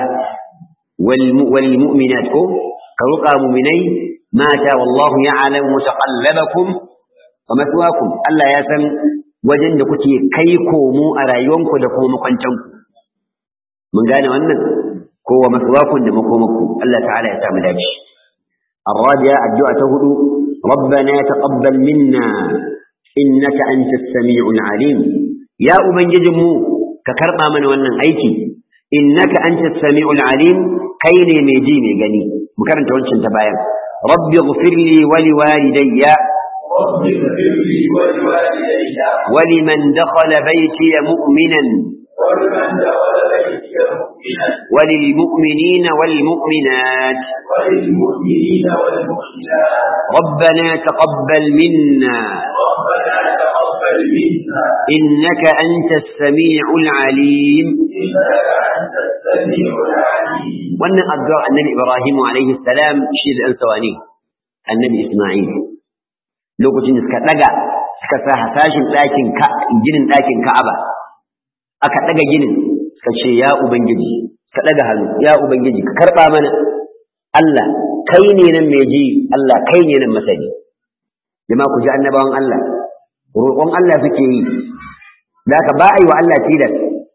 wal mu'minat ko ka roƙa wa mu'minai mata wallahu ya'lamu mutaqallabakum wa maswaakum Allah ya san wajen da kuke kai komo a rayuwanku da kuma makwancanku mun gane wannan ko wa maswaakum da makomaku Allah ta'ala ya samu dace الرابعة الدعاء هدو ربنا تقبل منا إنك أنت السميع العليم يا أبن جدمو ككربا من ونن أيكي إنك أنت السميع العليم كيني ميجيني غني مكرن تونشن تبايا رب اغفر لي ولوالدي رب اغفر لي ولوالدي ولمن دخل بيتي مؤمنا ولمن دخل بيتي مؤمنا وللمؤمنين والمؤمنات وللمؤمنين والمؤمنات ربنا تقبل منا ربنا تقبل منا إنك أنت السميع العليم إنك أنت السميع العليم wannan addu'ar annabi Ibrahim alaihi salam shi da sawani annabi Isma'il lokacin da suka daga suka sa hasashin ɗakin ka ginin ɗakin Ka'aba aka daga ginin suka ce ya ubangiji ka daga hannu ya ubangiji ka karba mana Allah kai ne nan mai ji Allah kai ne nan masani jama'a ku ji annabawan Allah roƙon Allah suke yi da ka ba a yi wa Allah tilas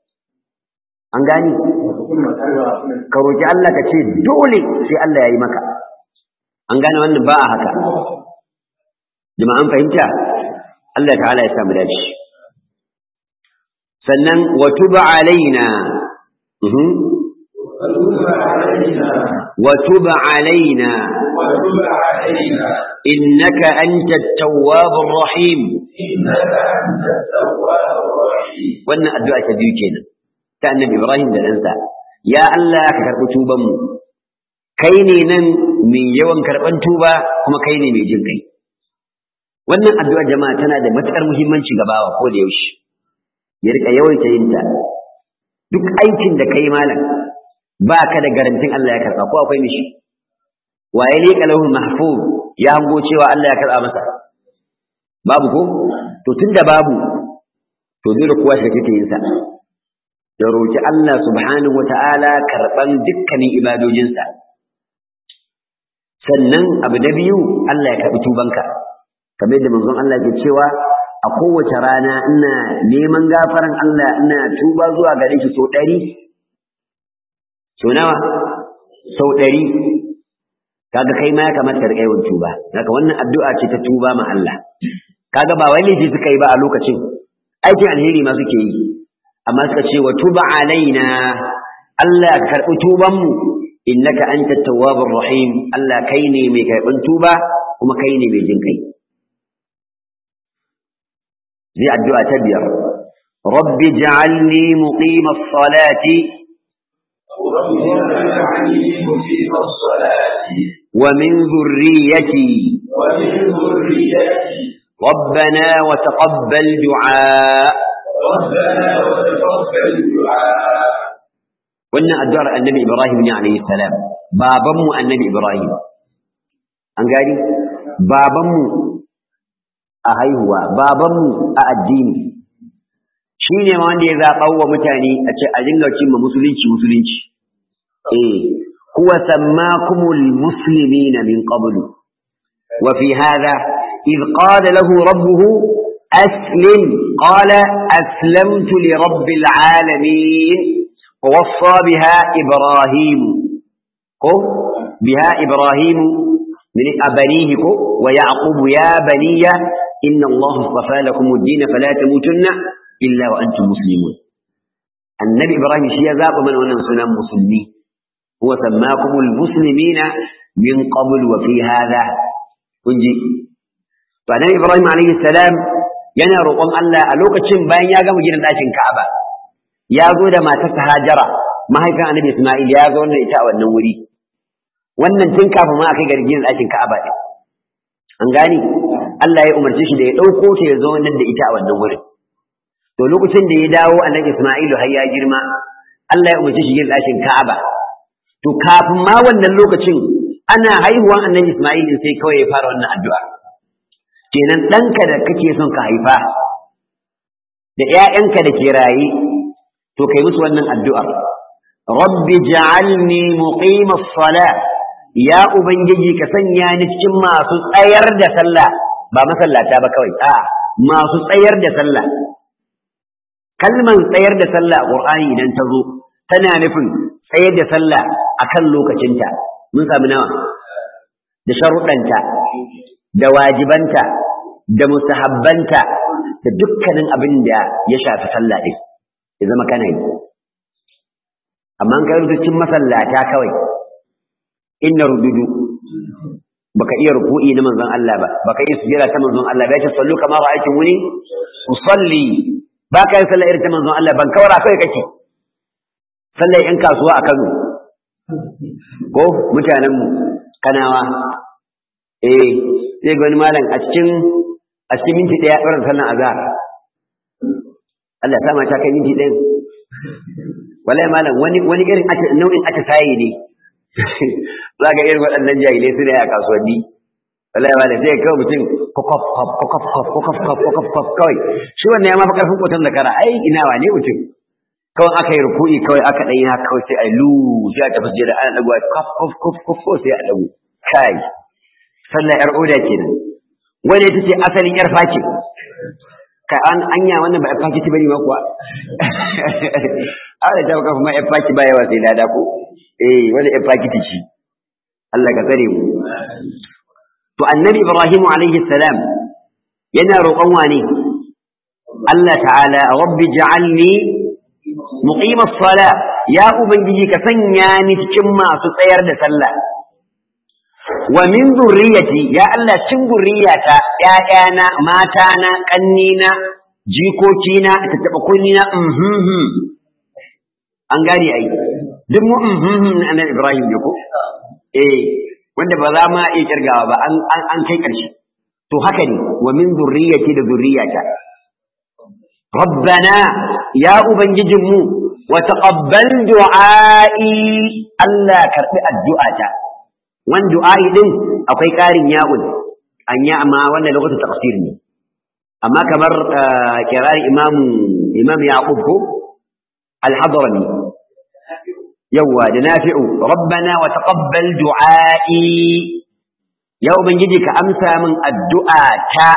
an gani ka roƙi Allah ka ce dole sai Allah ya yi maka an gane wannan ba a haka jama'an fahimta Allah ta'ala ya samu dace sannan wa tuba alaina mhm وتب علينا wa tuba alaina وتب علينا innaka antat tawwabur rahim إنك أنت التواب الرحيم wannan addu'a ta biyu kenan ta annabi Ibrahim da ɗansa ya Allah ka karɓi tubanmu kai ne nan mai yawan karɓan tuba kuma kai ne mai jin kai wannan addu'ar jama'a tana da matuƙar muhimmanci ga bawa ko da yaushe ya rika yawaita yin ta duk aikin da kai malam ba ka da garantin Allah ya karɓa ko akwai mishi waye ne kalahul mahfuz ya hango cewa Allah ya karɓa masa babu ko to tunda babu to dole kowa shi take yin sa da roki Allah subhanahu wata'ala karban dukkanin ibadojinsa sannan abu na biyu Allah ya karbi tubanka kamar yadda manzon Allah ke cewa a kowace rana ina neman gafaran Allah ina tuba zuwa gare shi sau ɗari sau nawa sau ɗari kaga kai ma ya kamata ka riƙa yawan tuba haka wannan addu'a ce ta tuba ma Allah kaga ba wai laifi suka yi ba a lokacin aikin alheri ma suke yi amma suka ce wa tuba alaina Allah ka karɓi tuban mu innaka anta tawwabur rahim Allah kai ne mai karɓin tuba kuma kai ne mai jin kai zai addu'a ta biyar rabbi ja'alni muqimas salati رب اجعلني مقيم الصلاة wa min dhurriyyati ومن ذريتي ربنا وتقبل دعاء ربنا وتقبل دعاء wannan addu'ar annabi Ibrahim ne alayhi salam babanmu annabi Ibrahim an gani babanmu a haihuwa babanmu a addini shi ne ma wanda ya zaɓa wa mutane a ce a dinga cimma musulunci musulunci eh huwa sammakumul muslimina min qablu wa fi hadha إذ قال له ربه أسلم قال أسلمت لرب العالمين ووصى بها إبراهيم بها إبراهيم من أبنيه ويعقوب يا بني إن الله اصطفى لكم الدين فلا تموتن إلا وأنتم مسلمون النبي إبراهيم شيء ذاق من أن سنة مسلمين هو سماكم المسلمين من قبل وفي هذا kunji to annabi Ibrahim alayhi salam yana roƙon Allah a lokacin bayan ya gama gidan ɗakin Ka'aba ya zo da matarsa Hajara mahaifin annabi Isma'il ya zo wannan ita a wannan wuri wannan tun kafin ma akai gargin ɗakin Ka'aba ɗin an gani Allah ya umarce shi da ya ɗauko ta ya zo nan da ita a wannan wurin to lokacin da ya dawo annabi Isma'ilu har ya girma Allah ya umarce shi gidan ɗakin Ka'aba to kafin ma wannan lokacin ana haihuwan annabi Isma'il sai kawai ya fara wannan addu'a kenan ɗanka da kake son ka haifa da ‘ya'yanka da ke raye to kai musu wannan addu'a rabbi ja'alni muqima sala ya ubangiji ka sanya ni cikin masu tsayar da sallah ba masallata ba kawai a masu tsayar da sallah kalman tsayar da sallah a qur'ani idan ta zo tana nufin tsayar da sallah akan lokacinta mun samu nawa da sharuɗanta da wajibanta da mustahabbanta da dukkanin abin da ya shafi sallah ɗin ya zama kana yi amma an kai rubutun masallata kawai inna rududu baka iya ruku'i na manzon Allah ba baka iya sujjada ta manzon Allah ba ya ce sallu kama ra'aytum wuni usalli baka yi sallah irin ta manzon Allah ban kawara kai kake sallar yan kasuwa a Kano ko mutanen mu kanawa eh sai ga wani malam a cikin a cikin minti daya ɗora sallan azhar Allah ya sa mata kai minti ɗaya wallahi malam wani wani irin nau'in ata sayi ne za ga irin waɗannan jahilai su ne a kasuwanni wallahi malam sai kawai mutum kokof kokof kokof kokof kokof kawai shi wannan ya mafi karfin kotan zakara ai ina wane mutum kawai aka yi ruku'i kawai aka ɗanyi haka kawai sai a lu sai a tafi jira ana ɗaguwa kof kof kof kof kof sai a ɗagu kai sallar yar oda kenan wanda ita ce asalin yar faki kai an anya wannan ba yar faki ta bane ma kuwa a da ta kafa ma yar faki ba yawa sai lada ko eh wanda yar faki ta ci Allah ka tsare mu to annabi Ibrahim alaihi salam yana roƙon wani Allah ta'ala rabbi ja'alni muqima as-sala ya ubangiji ka sanya ni cikin masu tsayar da sallah wa min zurriyati ya Allah cin zurriyata ƴaƴana matana ƙannina jikokina ta taba kunnina mhm an gane ai duk mu mhm na annabi Ibrahim ne ko eh wanda ba za ma iya kirgawa ba an an kai ƙarshe to haka ne wa min zurriyati da zurriyata ربنا يا أبنججمو وتقبل دعائي ألا كرب الدعاء وان دعائي دين أقوي كارين ياؤن أن يأما وان لغة تقصير أما كمر آه كرار إمام إمام يعقوب الحضرمي يوا دنافع ربنا وتقبل دعائي يا أبنججك أمسى من الدعاء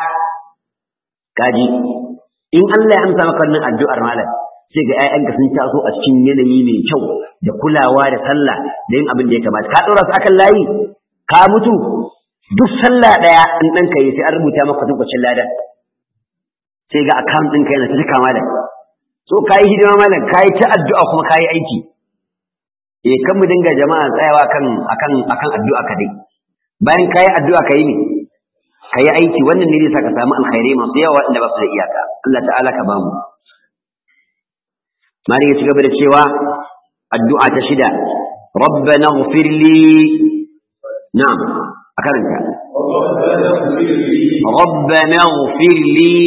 كاجي in Allah ya amsa maka wannan addu'ar malam sai ga ƴaƴanka sun taso a cikin yanayi mai kyau da kulawa da sallah da yin abin da ya kamata ka ɗora su akan layi ka mutu duk sallah ɗaya in ɗanka yi sai an rubuta maka tukwacin ladan sai ga account ɗinka yana ta cika malam so ka yi hidima malam ka yi ta addu'a kuma ka yi aiki eh kan mu dinga jama'a tsayawa kan akan akan addu'a ka dai bayan ka yi addu'a ka yi ne ka yi aiki wannan ne zai sa ka samu alkhairai masu yawa inda ba su da iyaka Allah ta'ala ka bamu mali ya ci gaba da cewa addu'a ta shida rabbana ighfir li na'am a karanta ربنا اغفر لي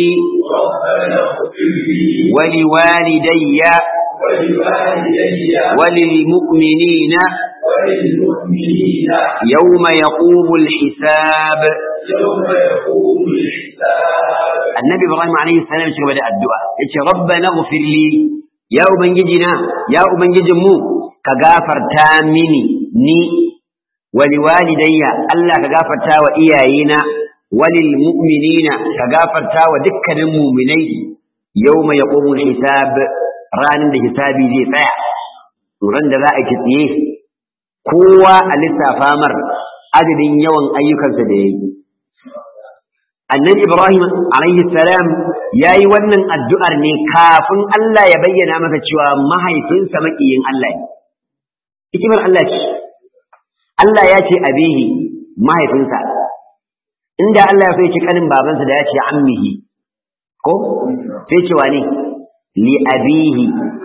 ولوالدي وللمؤمنين وللمؤمنين yawma yaqumul hisab يوم يقوم الحساب annabi ibrahim alaihi salam shi gaba da addu'a yace rabbana ighfir li ya ubangijina ya ubangijin mu ka gafarta mini ni wa liwalidayya Allah ka gafarta wa iyayena walil mu'minina ka gafarta wa dukkanin mu'minai yawma yaqumul hisab ranar da hisabi zai tsaya ran da za a kitsiye kowa a lissafa mar adadin yawan ayyukansa da yayi annabi Ibrahim alaihi salam ya yi wannan addu'ar ne kafin Allah ya bayyana masa cewa mahaifinsa maƙiyin Allah ne. Hikimar Allah ce, Allah ya ce abihi mahaifinsa, inda Allah ya so ya ce ƙanin babansa da ya ce ammihi, ko? Sai cewa ne, li abihi.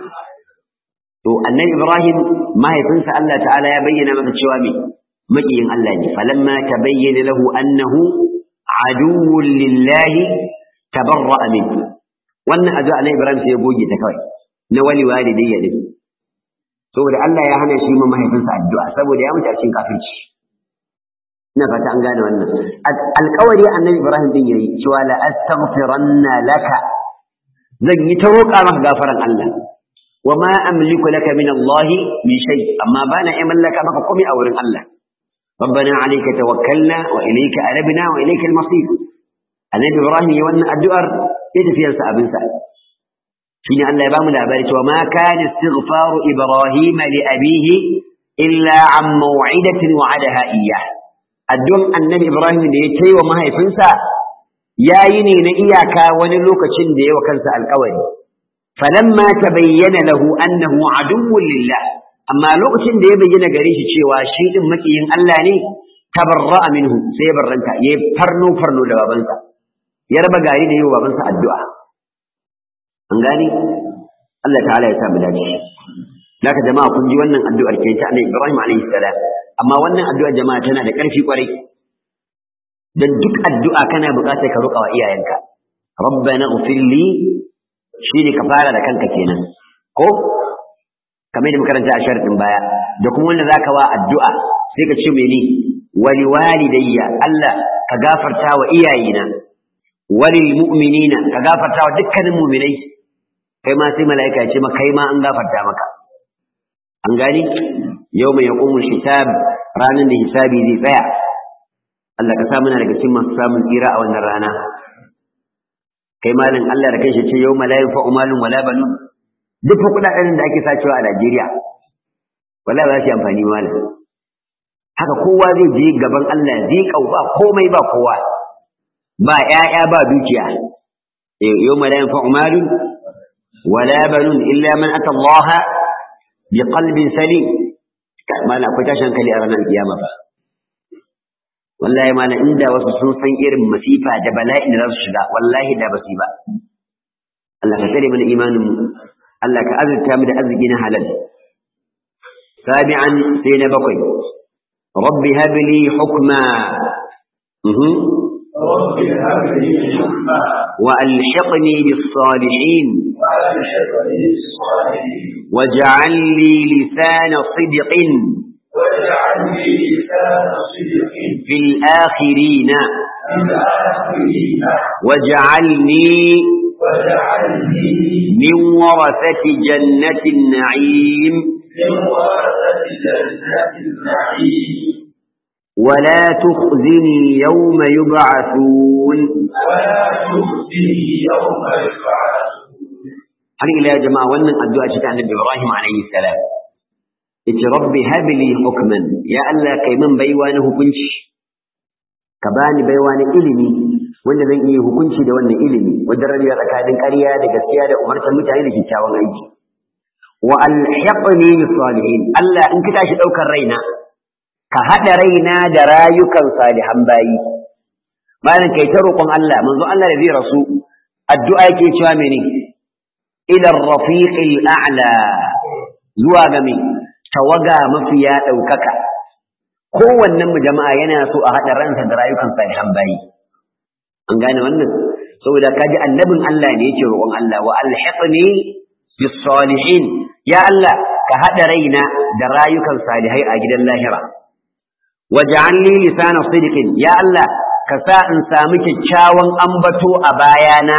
To, annabi Ibrahim mahaifinsa Allah ta'ala ya bayyana masa cewa me maƙiyin Allah ne, falamma ta bayyana lahu annahu عدو لله تبرأ منه wannan addu'a na Ibrahim sai ya goge ta kawai na wali walidayya din saboda Allah ya hana shi ma mahaifinsa addu'a saboda ya mutu a cikin kafirci ina fata an gane wannan alƙawari annabi Ibrahim din yayi cewa la astaghfiranna laka zan yi ta roƙa maka gafaran Allah wa ma amliku laka min Allah min shay amma bana iya mallaka maka komai a wurin Allah ربنا عليك توكلنا وإليك أنبنا وإليك المصير النبي إبراهيم يوانا الدؤر يتفيا سأبن سأل شين أن لا يبام الأبارة وما كان استغفار إبراهيم لأبيه إلا عن موعدة وعدها إياه الدؤر النبي إبراهيم يتي وما هي فنسا يا يني نئياك ونلوك شندي وكنسا القوري فلما تبين له أنه عدو لله amma lokacin da ya bayyana gare shi cewa shi din makiyin Allah ne tabarra'a minhu sai ya barranta ya farno farno da babansa ya raba gari da yi wa babansa addu'a an gani Allah ta'ala ya sa mu dace Laka jama'a kun ji wannan addu'ar ke ta Annabi Ibrahim alaihi salam amma wannan addu'ar jama'a tana da ƙarfi kwarai dan duk addu'a kana buƙatar ka roƙa wa iyayenka rabbana ighfir li shine ka fara da kanka kenan ko kamar da makaranta a sharadin baya da kuma wanda zaka wa addu'a sai ka ce mene wali walidayya Allah ka gafarta wa iyayena walil mu'minina ka gafarta wa dukkanin mu'minai kai ma sai mala'ika ya ce maka kai ma an gafarta maka an gani yawma yaqumu hisab ranan da hisabi zai tsaya Allah ka sa muna daga cikin masu samun tsira a wannan rana kai malin Allah da kanshi ce yawma la yanfa'u malun wala banun duk fa kudaden da ake sacewa a Najeriya wallahi ba shi amfani malam haka kowa zai je gaban Allah zai ba komai ba kowa ba ƴaƴa ba dukiya yawma la yanfa'u malun wala banun illa man ata Allah bi qalbin salim malam akwai tashin hankali a ranar kiyama fa wallahi malam inda wasu sun san irin masifa da bala'in da za su shiga wallahi da ba su yi ba Allah ka tsare mana imanin mu Allah ka azurta mu da arziki na halal sabi'an sai na bakwai rabbi habli hukma رب هب لي حكما وألحقني بالصالحين وألحقني بالصالحين واجعل لي لسان صدق واجعل لي لسان صدق في الآخرين في الآخرين واجعلني واجعلني من ورثة جنة النعيم من ورثة جنة النعيم ولا تخزني يوم يبعثون ولا تخزني يوم يبعثون har ila ya jama'a wannan addu'a ce ta annabi Ibrahim alayhi salam yace rabbi hab li hukman ya Allah kai min baiwa na hukunci ka bani baiwa na ilimi wanda zan iya hukunci da wannan ilimi wanda rabiya tsakanin ƙarya da gaskiya da umartar mutane da kyakkyawan aiki wa alhiqni bis salihin Allah in ka tashi daukar raina ka hada raina da rayukan salihan bayi bayan kai ta roƙon Allah manzo Allah da zai rasu addu'a yake cewa menene ila rafiqil a'la zuwa ga mai tawaga mafiya ɗaukaka kowannen mu jama'a yana so a haɗa ransa da rayukan salihan bayi an gane wannan saboda kaji annabin Allah ne yake roƙon Allah wa alhiqni bis salihin ya Allah ka ka hada raina da rayukan salihai a gidan lahira waj'al li lisana sidqin ya Allah ka sa in sami kyakkyawan ambato a bayana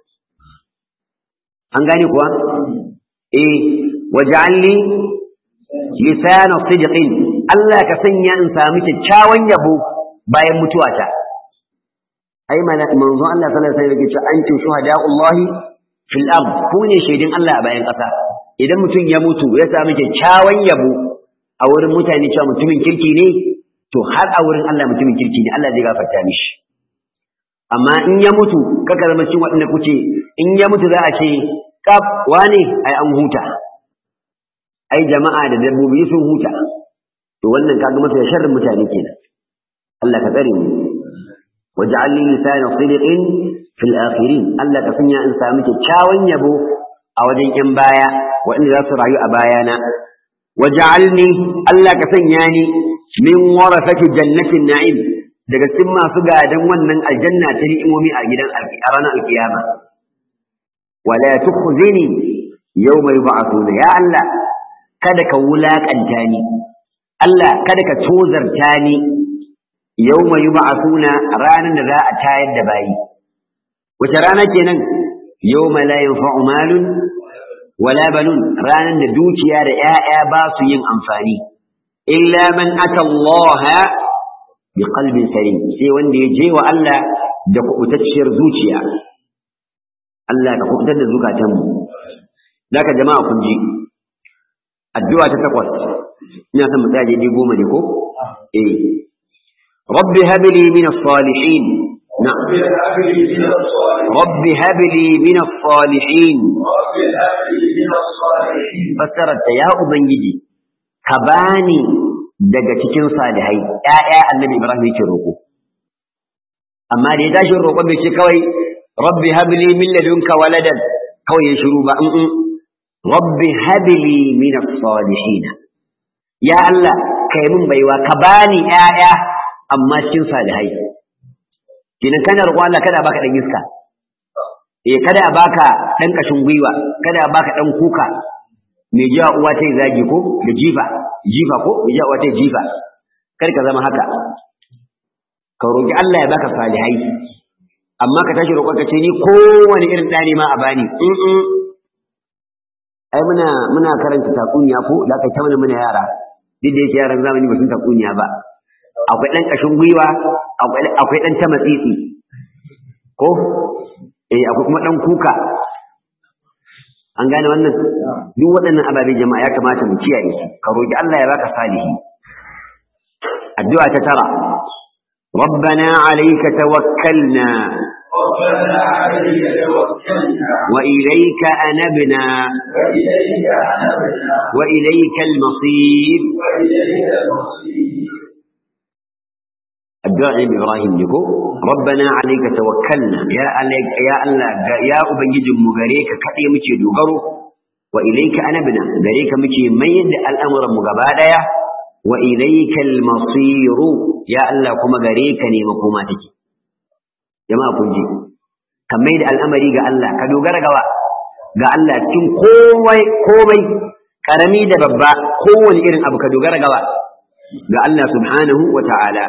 an gane kuwa eh waj'al li lisana sidqin Allah ka sanya in sami kyakkyawan yabo bayan mutuwata ai mana manzo Allah sallallahu alaihi wasallam yake cewa antum shuhada'ullahi fil ard ku ne shaidin Allah a bayan ƙasa idan mutum ya mutu ya sami kyakkyawan yabo a wurin mutane cewa mutumin kirki ne to har a wurin Allah mutumin kirki ne Allah zai gafarta mishi amma in ya mutu kaka zama cikin waɗanda kuce in ya mutu za a ce kaf wane ai an huta ai jama'a da dabbobi sun huta to wannan kaga masa sharrin mutane kenan Allah ka tsare mu waj'al li lisana sidqin fil akhirin Allah ka sanya in sami kyakkyawan yabo a wajen yan baya waɗanda za su rayu a bayana waj'alni Allah ka sanya ni min warasati jannatin na'im daga cikin masu gadan wannan aljanna ta ni'imomi a gidan a ranar alkiyama wala tukhzini yawma yub'athuna ya Allah kada ka wulakanta ni Allah kada ka tozarta ni yawma yub'athuna ranar da za a tayar da bayi wace rana kenan yawma la yanfa'u malun wala banun ranar da dukiya da 'ya'ya ba su yin amfani illa man ata Allah bi qalbin salim sai wanda ya je wa Allah da kubutacciyar zuciya Allah ka kubutar da zukatanmu Daka jama'a kun ji addu'a ta takwas ina son mu tsaya je goma ne ko eh rabbi habli min as-salihin na rabbi habli min as-salihin fassarar ta ya ubangiji ka bani daga cikin salihai ƴaƴa annabi ibrahim yake roƙo amma da ya tashi roƙon bai ce kawai rabbi habli min ladunka waladan kawai ya shiru ba in rabbi habli min as-salihin ya Allah kai min baiwa ka bani ƴaƴa amma cikin salihai kinan kana roƙon Allah kada baka dan iska eh kada baka dan kashin gwiwa kada baka dan kuka mai jiya uwa ta zagi ko da jifa jifa ko mai jiya uwa ta jifa kar ka zama haka ka roƙi Allah ya baka salihai amma ka tashi roƙon ka ce ni kowane irin ɗani ma a bani ai muna muna karanta tatsuniya ko da aka ta mana muna yara duk da yake yaran zamani ba sun tatsuniya ba akwai ɗan ƙashin gwiwa akwai ɗan ta matsitsi ko eh akwai kuma ɗan kuka an gane wannan duk waɗannan ababe jama'a ya kamata mu kiyaye su ka roƙi Allah ya baka salihi addu'a ta tara ربنا عليك توكلنا ربنا عليك توكلنا وإليك أنبنا وإليك أنبنا وإليك المصير وإليك المصير الدعاء إبراهيم لكو ربنا عليك توكلنا يا عليك يا الله يا أبنجد مغريك كأي مكي دوغرو وإليك أنبنا غريك مكي ميد الأمر مغبادا وإليك المصير يا الله كما غريك ني مكوماتك جماعة كنجي kan mai da al'amari ga Allah ka dogara gawa ga Allah cikin komai komai karami da babba kowane irin abu ka dogara gawa ga Allah subhanahu wa ta'ala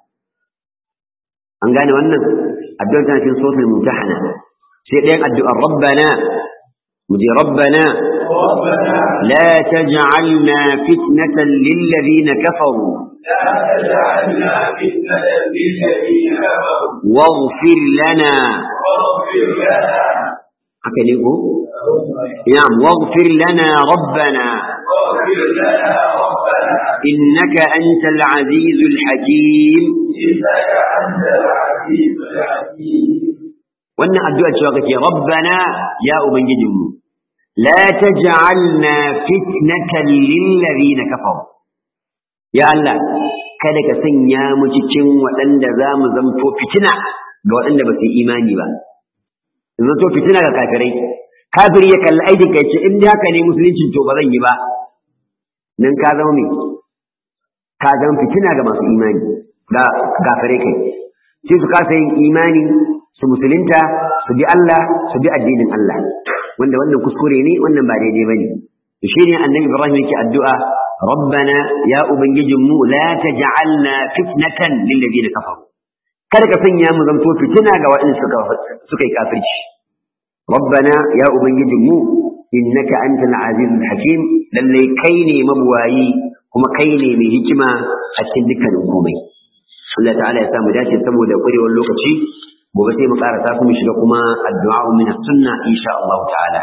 an gane wannan addu'ar tana cikin suratul mumtahana sai ɗayan addu'ar rabbana mu je rabbana ربنا la taj'alna fitnatan lil ladina kafaru لا تجعلنا فتنة للذين كفروا waghfir lana واغفر لنا haka ne ko na'am waghfir lana rabbana واغفر لنا ربنا innaka antal azizul hakim إنك أنت العزيز الحكيم wannan addu'a cewa kake rabbana ya ubangijinmu la taj'alna fitnatan lil ladina kafaru ya Allah kada ka sanya mu cikin waɗanda za mu zamto fitina ga waɗanda ba su yi imani ba zamto fitina ga kafirai kafiri ya kalli aikin ka ce in dai haka ne musulunci to ba zan yi ba nan ka zama me ka zama fitina ga masu imani ga kafirai kai sai su kasa yin imani su musulunta su bi Allah su bi addinin Allah wanda wannan kuskure ne wannan ba daidai bane shine annabi Ibrahim yake addu'a rabbana ya ubangijinmu la taj'alna fitnatan lil ladina kafaru kada ka sanya mu zanto fitina ga waɗanda suka suka yi kafirci rabbana ya ubangijinmu innaka antal azizul hakim lalle kai ne mabuwayi kuma kai ne mai hikima a cikin dukkanin komai Allah ta'ala ya samu dace saboda ƙwarewar lokaci gobe sai mu karasa su mu shiga kuma addu'a min sunna insha Allah ta'ala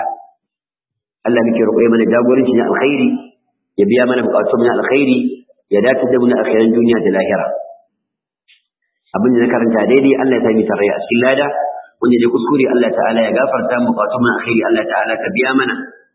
Allah muke roƙo mana jagoranci na alkhairi ya biya mana buƙatun na alkhairi ya dace da mu na akhiran duniya da lahira abin da na karanta daidai Allah ya sami tarayya a cikin lada wanda ne kuskure Allah ta'ala ya gafarta mu buƙatun na alkhairi Allah ta'ala ka biya mana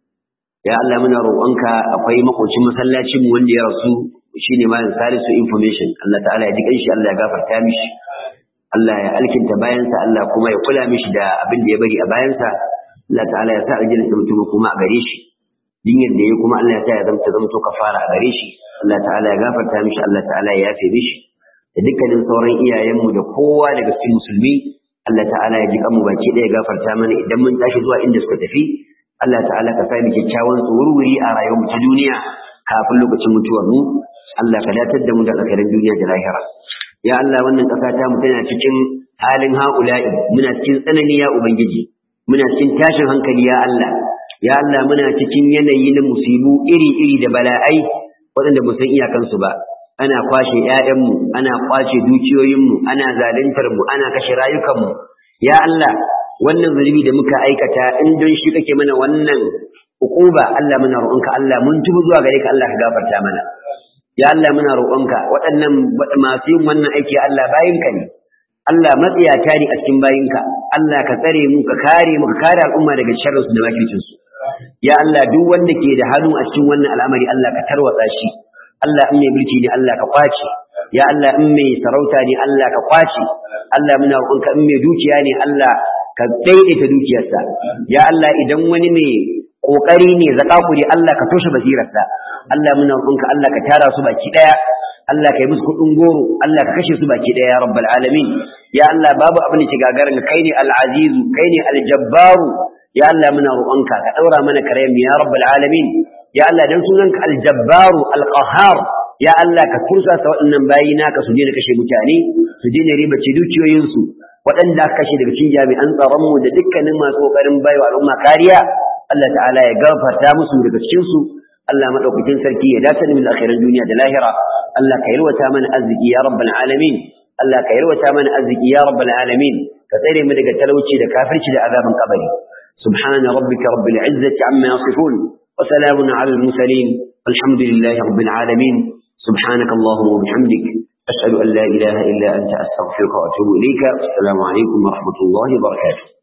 ya Allah muna roƙonka akwai makocin masallacin mu wanda ya rasu shine malam Salisu information Allah ta'ala ya ji kanshi Allah ya gafarta mishi Allah ya alkinta bayansa Allah kuma ya kula mishi da abin da ya bari a bayansa Allah ta'ala ya sa aljanna ta mutum kuma a gare shi dinyar da ya kuma Allah ya sa ya zamta zamto kafara a gare shi Allah ta'ala ya gafarta mishi Allah ta'ala ya yafe mishi da dukkanin sauran iyayenmu da kowa daga cikin musulmi Allah ta'ala ya ji kanmu baki ɗaya gafarta mana idan mun tashi zuwa inda suka tafi Allah ta'ala ka sa mu kyakkyawan tsururi a rayuwar mu ta duniya kafin lokacin mutuwar mu Allah ka datar da mu da alkhairin duniya da lahira ya Allah wannan ƙasa ta mu tana cikin halin haula'i muna cikin tsanani ya ubangiji muna cikin tashin hankali ya Allah ya Allah muna cikin yanayi na musibu iri-iri da bala'ai waɗanda mu san iyakansu ba ana kwashe ƴaƴanmu ana kwace dukiyoyinmu ana zaluntar mu ana kashe rayukanmu ya Allah wannan zunubi da muka aikata in don shi kake mana wannan ukuba Allah muna roƙonka Allah mun tubu zuwa gare ka Allah ka gafarta mana ya Allah muna roƙonka waɗannan masu yin wannan aiki Allah bayinka ne Allah matsiyata ne a cikin bayinka Allah ka tsare mu ka kare mu ka kare al'umma daga sharrinsu da makircinsu ya Allah duk wanda ke da hannu a cikin wannan al'amari Allah ka tarwatsa shi Allah in mai mulki ne Allah ka kwace ya Allah in mai sarauta ne Allah ka kwace Allah muna roƙonka in mai dukiya ne Allah ka daidaita dukiyarsa ya Allah idan wani mai kokari ne zakakuri Allah ka toshe basirarsa Allah muna roƙonka Allah ka tara su baki daya Allah ka yi musu kuɗin goro Allah ka kashe su baki daya ya rabbal alamin ya Allah babu abin da ke gagarin kai ne al-azizu kai ne al-jabbaru ya Allah muna roƙonka ka daura mana karayen ya rabbal alamin ya Allah dan sunanka al-jabbaru al-qahhar ya Allah ka tursa sa waɗannan bayi naka su daina kashe mutane su daina riba ce dukiyoyinsu waɗanda aka kashe daga cikin jami'an tsaron mu da dukkanin masu kokarin baiwa al'umma kariya Allah ta'ala ya gafarta musu daga cikin su Allah madaukakin sarki ya dace min akhiran duniya da lahira Allah ka yalwata mana arziki ya rabbal alamin Allah ka yalwata mana arziki ya rabbal alamin ka tsare mu daga talauci da kafirci da azaban kabari subhana rabbika rabbil izzati amma yasifun wa salamun ala al mursalin alhamdulillahi rabbil alamin سبحانك اللهم وبحمدك أشهد أن لا إله إلا أنت أستغفرك وأتوب إليك السلام عليكم ورحمة الله وبركاته